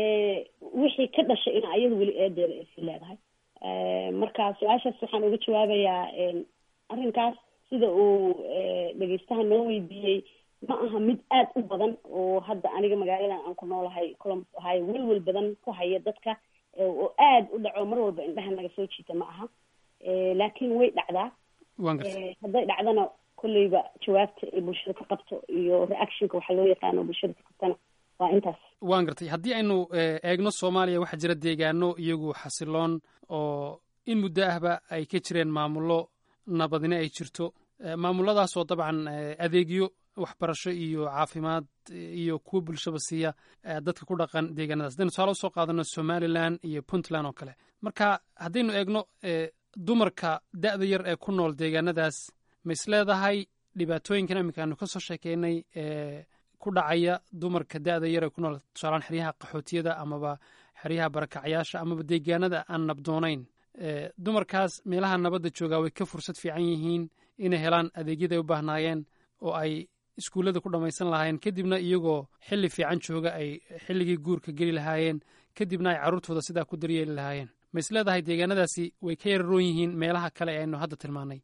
wixii ka dhashay in ayadu weli eedeeda ay sii leedahay marka su-aashaas waxaan uga jawaabayaa arrinkaas sida uu dhegeystaha noo weydiiyey ma aha mid aada u badan oo hadda aniga magaaladan aan ku noolahay columbus ohio welwel badan ku haya dadka oo aada u dhaco mar walba indhaha naga soo jiita ma aha laakiin way dhacdaa hadday dhacdana kolleyba jawaabta ay bulshada ka qabto iyo reactionka waxaa loo yaqaano bulshada ka qabtana waa intaas waan gartay haddii aynu eegno soomaaliya waxaa jira deegaano iyagu xasiloon oo in muddo ahba ay ka jireen maamullo nabadine ay jirto maamuladaasoo dabcan adeegyo waxbarasho iyo caafimaad iyo kuwo bulshaba siiya dadka ku dhaqan deegaanadaas haddaynu tusaale usoo qaadano somalilan iyo puntland oo kale marka haddaynu eegno dumarka da-da yar ee ku nool deegaanadaas ma is leedahay dhibaatooyinkan iminka aanu kasoo sheekeynay ku dhacaya dumarka da-da yar ee ku nool tusaalaan xeryaha qaxootiyada amaba xeryaha barakacyaasha amaba deegaanada aan nabdoonayn dumarkaas meelaha nabadda joogaa way ka fursad fiican yihiin inay helaan adeegyada ay u baahnaayeen oo ay iskuullada ku dhammaysan lahaayeen kadibna iyagoo xilli fiican jooga ay xilligii guurka geli lahaayeen kadibna ay carruurtooda sidaa ku daryeeli lahaayeen ma is leedahay deegaanadaasi way ka yararoon yihiin meelaha kale ee aynu hadda tilmaanay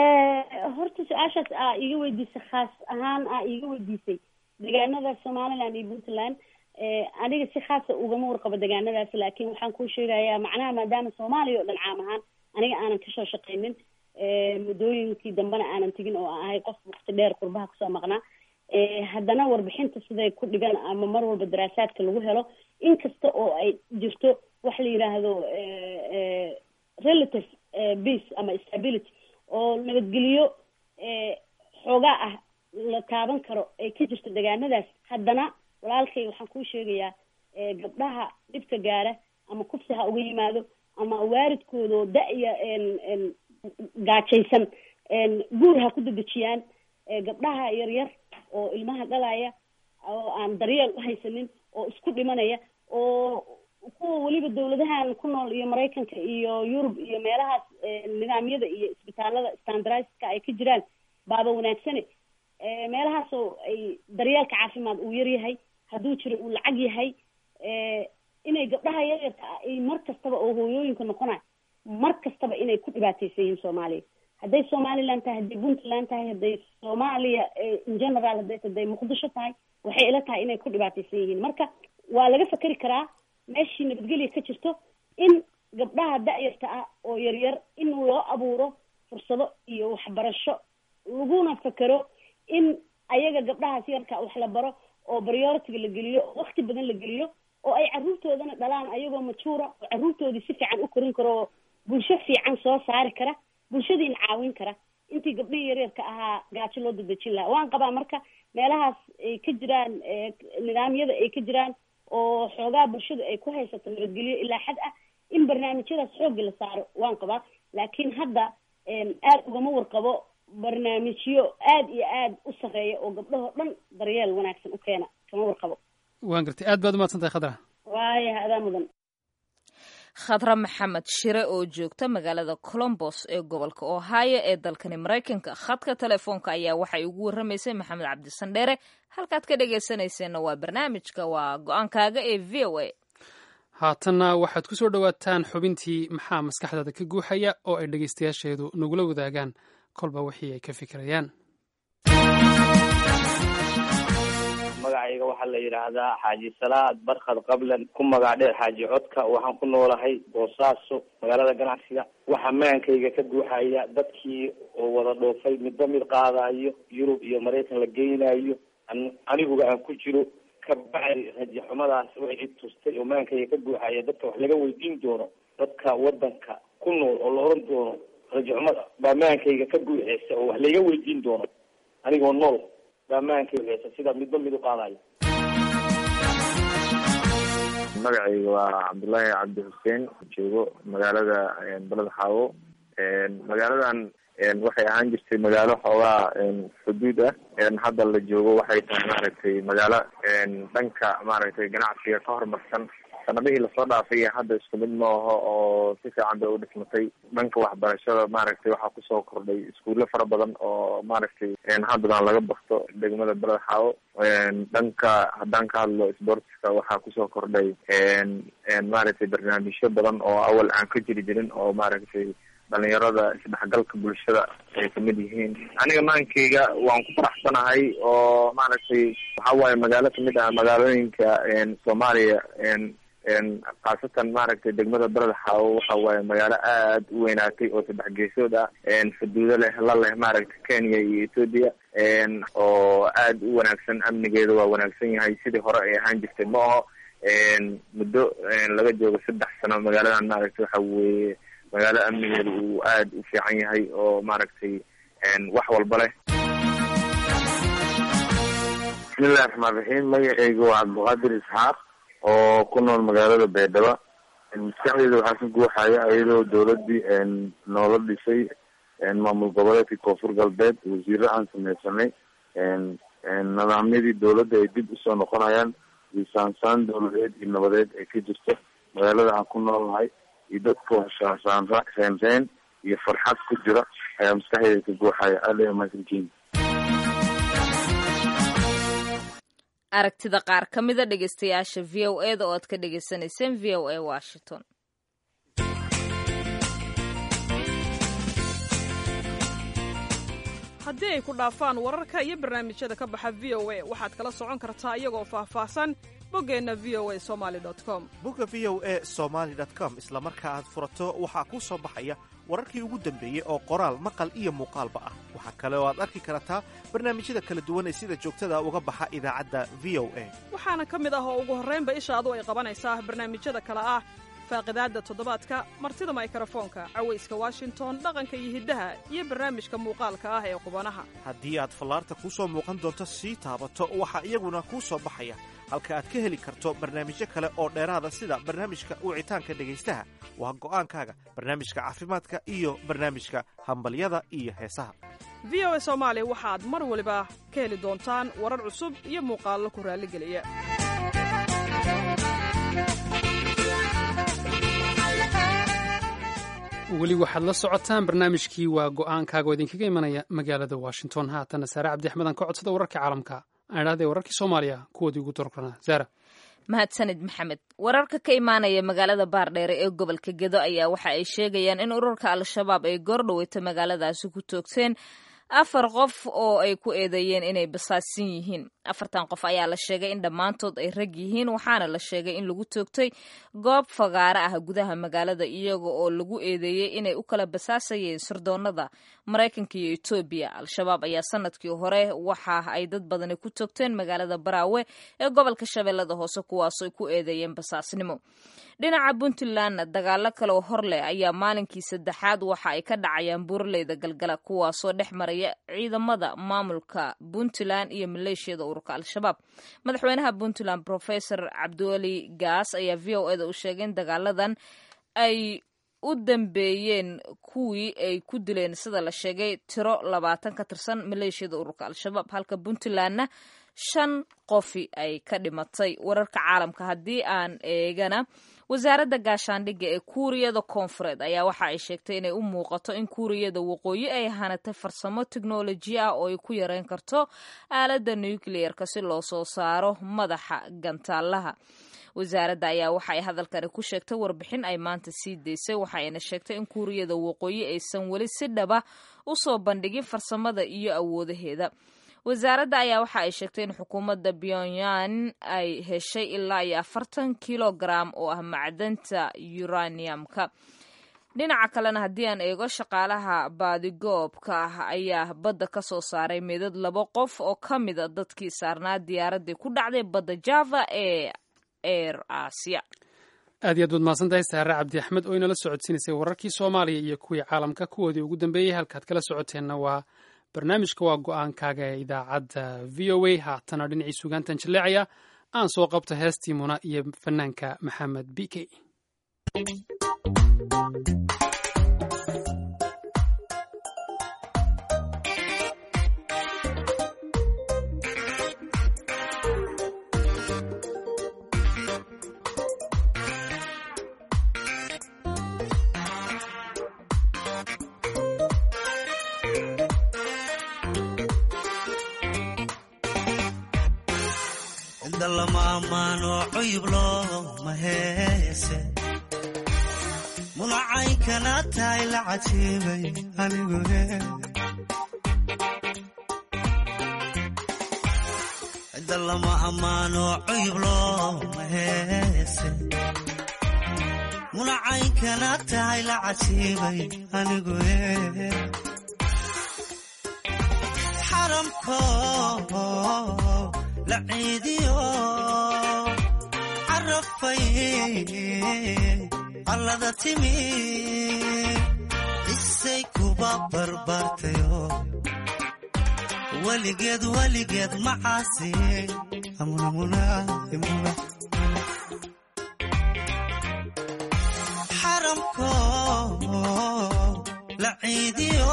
horta su-aashaas aa iga weydiisay khaas ahaan aa iga weydiisay deegaanada somaliland iyo puntland aniga si khaasa ugama warqabo deegaanadaas laakiin waxaan kuu sheegayaa macnaha maadaama soomaaliya oo dhan caam ahaan aniga aanan kasoo shaqaynin muddooyinkii dambena aanan tegin oo aan ahay qof wakti dheer qurbaha kusoo maqnaa haddana warbixinta siday ku dhigan ama mar walba daraasaadka lagu helo inkasta oo ay jirto wax la yidhaahdo relative peace ama stability oo nabadgeliyo xoogaa ah la taaban karo ay ka jirto deegaanadaas haddana walaalkay waxaan kuu sheegayaa gabdhaha dhibka gaara ama kufsi ha uga yimaado ama waalidkoodoo da-ya gaajaysan guur ha ku dedejiyaan gabdhaha yaryar oo ilmaha dhalaya oo aan daryeel u haysanin oo isku dhimanaya oo kuwa weliba dawladahan ku nool iyo maraykanka iyo yurub iyo meelahaas nidaamyada iyo isbitaalada standardska ay ka jiraan baaba wanaagsane meelahaasoo ay daryeelka caafimaad uu yar yahay hadduu jiro uu lacag yahay inay gabdhaha yaryarka ah ay mar kastaba oo hooyooyinka noqonay mar kastaba inay ku dhibaateysan yihiin soomaaliya hadday somaliland tahay hadday puntland tahay hadday soomaaliya in general hadday hadday muqdisho tahay waxay ila tahay inay ku dhibaateysan yihiin marka waa laga fakeri karaa meeshii nabadgelya ka jirto in gabdhaha da-yarta ah oo yaryar in loo abuuro fursado iyo waxbarasho laguna fakero in ayaga gabdhahaas yarka wax la baro oo prioritiga la geliyo oo wakti badan la geliyo oo ay carruurtoodana dhalaan ayagoo majuura oo carruurtoodii si fiican u korin karo bulsho fiican soo saari kara bulshadiina caawin kara intii gabdhihii yaryarka ahaa gaajo loo dadejin lahaa waan qabaa marka meelahaas ay ka jiraan nidaamyada ay ka jiraan oo xoogaa bulshada ay ku haysato nabadgelyo ilaa xad ah in barnaamijyadaas xoogga la saaro waan qabaa laakiin hadda aada ugama warqabo barnaamijyo aada iyo aada u sarreeya oo gabdhahoo dhan daryeel wanaagsan u keena kama warqabo waan gartay aad baad umahadsan tahay khadra waaya adaa mudan khadra maxamed shire oo joogta magaalada colombos ee gobolka ohio ee dalkani maraykanka khadka telefoonka ayaa waxay ugu warramaysay maxamed cabdisandheere halkaad ka dhegaysanayseena waa barnaamijka waa go-aankaaga ee v o a haatanna waxaad ku soo dhowaataan xubintii maxaa maskaxdaada ka guuxaya oo ay dhegaystayaasheedu nagula wadaagaan kolba wixii ay ka fikirayaan magacayga waxaa la yidhaahdaa xaaji salaad barkad qablan ku magac dheer xaaji codka waxaan ku noolahay boosaaso magaalada ganacsiga waxaa maankayga ka guuxaya dadkii oo wada dhoofay midba mid qaadayo yurub iyo maraykan la geynayo aniguga aan ku jiro ka bacdi rajaxumadaas waxay i tustay oo maankayga ka guuxaya dadka wax laga weydiin doono dadka wadanka ku nool oo la oran doono rajaxumada baa maankayga ka guuxeysa oo wax layga weydiin doono anigoo nool baamaankaysa sida midba mid u qaadayo magacayga waa cabdullaahi cabdi xuseen joogo magaalada baled xaawo magaaladan waxay ahaan jirtay magaalo xoogaa xuduud ah hadda la joogo waxay tahay maaragtay magaalo dhanka maaragtay ganacsiga ka horumarsan sanadihii lasoo dhaafay iyo hadda isku mid ma aho oo si fiican bay u dhismatay dhanka waxbarashada maaragtay waxaa kusoo kordhay iskuulo fara badan oo maaragtay haddadan laga bakto degmada beled xaawo dhanka haddaan ka hadlo sportska waxaa kusoo kordhay maaragtay barnaamijyo badan oo awal aan ka jiri jirin oo maaragtay dhalinyarada isdhexgalka bulshada ay kamid yihiin aniga maankeyga waan ku faraxsanahay oo maaragtay waxa waaye magaalo kamid ah magaalooyinka soomaaliya khaasatan maaragtay degmada beled xaawo waxa waaye magaalo aad u weynaatay oo saddex geesood ah xuduudo leh la leh maaragtay kenya iyo ethoopia oo aad u wanaagsan amnigeeda waa wanaagsan yahay sidii hore ay ahaan jirtay ma aho muddo laga joogo saddex sano magaaladan maaragtay waxa weeye magaalo amnigeeda uu aad u fiican yahay oo maaragtay wax walba leh bismillahi raxmaan raxiim magaceyga waa cabdiqaadir isxaaq oo ku nool magaalada baydhabo maskaxdeeda waxaa ka guuxaya iyadoo dawladii noola dhisay maamul goboleedkii koonfur galbeed wasiiro aan sameysanay nidaamyadii dawladda ay dib usoo noqonayaan iyo saansaan dawladeed iyo nabadeed ay ka jirto magaalada aan ku noolnahay iyo dadka waxsaansaan reenreen iyo farxad ku jira ayaa maskaxdeeda ka guuxaya aada mahadsantihiin aragtida qaar ka mida dhegaystayaasha v o e da oo aad ka dhagaysanayseen v o a washington haddii ay ku dhaafaan wararka iyo barnaamijyada ka baxa v o a waxaad kala socon kartaa iyagoo faahfaahsan boggeenna v o a somaali com bogga v o a somaali com isla marka aad furato waxaa kuu soo baxaya wararkii ugu dambeeyey oo qoraal maqal iyo muuqaalba ah waxaa kale oo aad arki kartaa barnaamijyada kala duwan ee sida joogtada uga baxa idaacadda v o a waxaana ka mid ah oo ugu horraynba ishaadu ay qabanaysaa barnaamijyada kale ah faaqidaadda toddobaadka martida maykrofoonka cawayska washington dhaqanka iyo hiddaha iyo barnaamijka muuqaalka ah ee qubanaha haddii aad fallaarta kuu soo muuqan doonto sii taabato waxaa iyaguna kuu soo baxaya halka aad ka heli karto barnaamijyo kale oo dheeraada sida barnaamijka wicitaanka dhegaystaha waa go'aankaaga barnaamijka caafimaadka iyo barnaamijka hambalyada iyo heesaha v o a soomaali waxaad mar waliba ka heli doontaan warar cusub iyo muuqaallo ku raalligeliya weli waxaad la socotaan barnaamijkii waa go'aankaaga oo idinkaga imanaya magaalada washington haatana saare cabdi axmed aan ka codsada wararka caalamka aan idhahdee wararkii soomaaliya kuwoodii ugu dororana zaara mahadsanid maxamed wararka ka imaanaya magaalada baardheere ee gobolka gedo ayaa waxa ay sheegayaan in ururka al-shabaab ay goordhaweyta magaaladaasi ku toogteen afar qof oo ay ku eedeeyeen inay basaasin yihiin afartan qof ayaa la sheegay in dhammaantood ay rag yihiin waxaana la sheegay in lagu toogtay goob fagaaro ah gudaha magaalada iyaga oo lagu eedeeyey inay u kala basaasayeen sirdoonada maraykanka iyo etoobiya al-shabaab ayaa sanadkii hore waxa ay dad badani ku toogteen magaalada baraawe ee gobolka shabeellada hoose kuwaasoo ku eedeeyeen basaasnimo dhinaca puntlandna dagaalo kale oo hor leh ayaa maalinkii saddexaad waxa ay ka dhacayaan buuraleyda galgala kuwaasoo dhex maraya ciidamada maamulka puntland iyo maleeshiyada ururka al-shabaab madaxweynaha puntland professor cabdiweli gaas ayaa v o eda u sheegay in dagaaladan ay u dambeeyeen kuwii ay ku dileen sida la sheegay tiro labaatan ka tirsan maleeshiyada ururka al-shabaab halka puntlandna shan qofi ay ka dhimatay wararka caalamka haddii aan eegana wasaaradda gaashaandhigga ee kuuriyada koonfureed ayaa waxa ay sheegtay inay u muuqato in kuuriyada waqooyi ay hanatay farsamo teknoloji ah oo ay ku yareyn karto aaladda nucleer-ka si loo soo saaro madaxa gantaalaha wasaaradda ayaa waxa ay hadalkani ku sheegtay warbixin ay maanta sii daysay waxa ayna sheegtay in kuuriyada waqooyi aysan weli si dhaba u soo bandhigin farsamada iyo awoodaheeda wasaaradda ayaa waxa ay sheegtay in xukuumadda pyongyang ay heshay ilaa iyo afartan kilogram oo ah macdanta uraniumka dhinaca kalena haddii aan eego shaqaalaha baadigoobka ah ayaa badda ka soo saaray meedad laba qof oo ka mida dadkii saarnaa diyaaraddii ku dhacday badda java ee eir asia aad iyo aad baad mahadsantahay saare cabdi axmed oo inala socodsiinaysay wararkii soomaaliya iyo kuwii caalamka kuwoodii ugu dambeeyey halkaad kala socoteenna waa barnaamijka waa go-aankaaga ee idaacadda v o a haatana dhinacii sugaantan jaleecaya aan soo qabto heestii muna iyo fanaanka maxamed b k inda lama ammaano cuyub looma heese munacaynkana tahay la cajiibay anigu cidda lama ammaano cuyub looma heese munacaynkana tahay la cajiibay anigu xaramko la ciidiyo carafay allada timi isay kuba barbaartayo weligeed weligeed macaasi xaramko la ciidiyo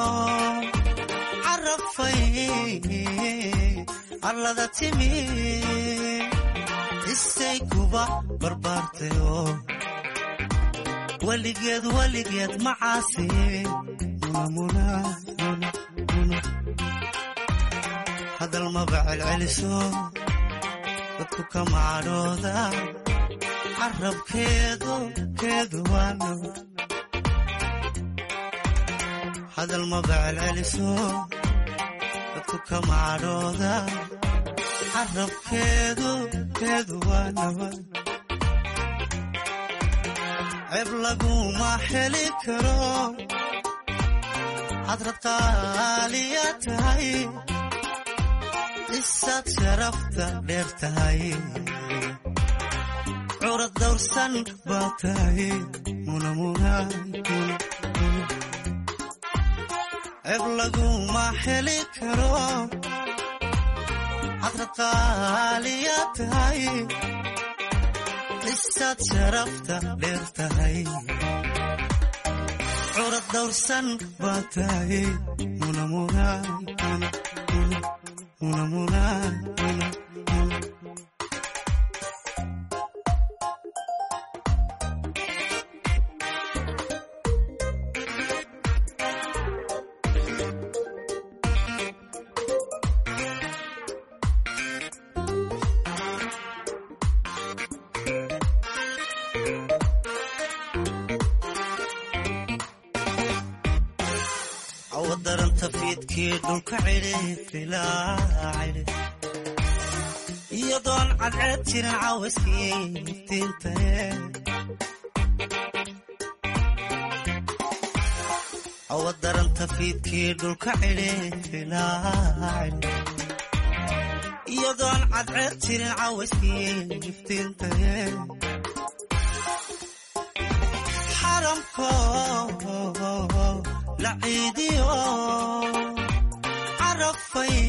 carafay allada timi isay kuba barbaartayo weligeed weligeed macaasi hadal maba celceliso dadku kama cadhooda carabkeedu keedu waano hadal maba celceliso dadku kama cadhooda carabkeedu keedu waa nabad ceeb laguma heli karo hadrad qaaliya tahay isaad sharafta dheer tahay curad dawrsan baa tahay ceeb laguma heli karo hadrad qaaliya tahay isaad sharafta dheer tahay curad dawrsan baa tahay awadaranta fiidkii dhulka cidhi filaa cidhi iyadoon cadceed jirin caawiskii iftiintae awa daranta fiidkii dhulka cidhiilaacin iyadoon cadceed jirin caawiskii iftiintae xaramko la ciidiyo carafay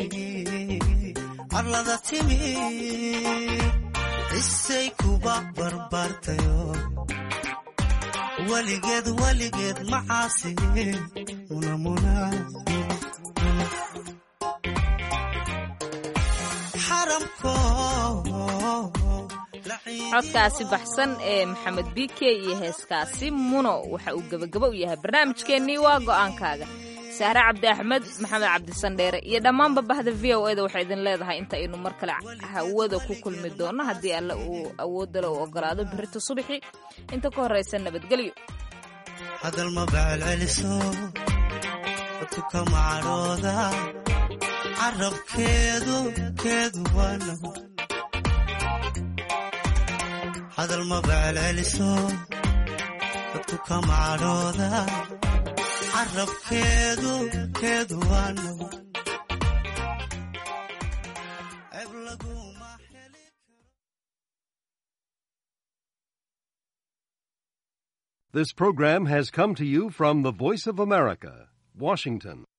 arlada timi isay kuba barbaartayo weligeed weligeed macaasi munamuna xaramko codkaasi baxsan ee maxamed bike iyo heeskaasi muno waxa uu gebagabo u yahay barnaamijkeennii waa go'aankaaga sahre cabdi axmed maxamed cabdisandheere iyo dhammaanba bahda v o eda waxay idin leedahay inta aynu mar kale hawada ku kulmi doonno haddii alle uu awoodale u ogolaado birita subaxii inta ka horraysa nabadgelyo hadal ma bacelceliso dadku ka macadhooda carabkeedu keedu waana hadal ma bacelceliso dadku ka macadhooda carabkeedu keedu waana This program has come to you from the Voice of America, Washington.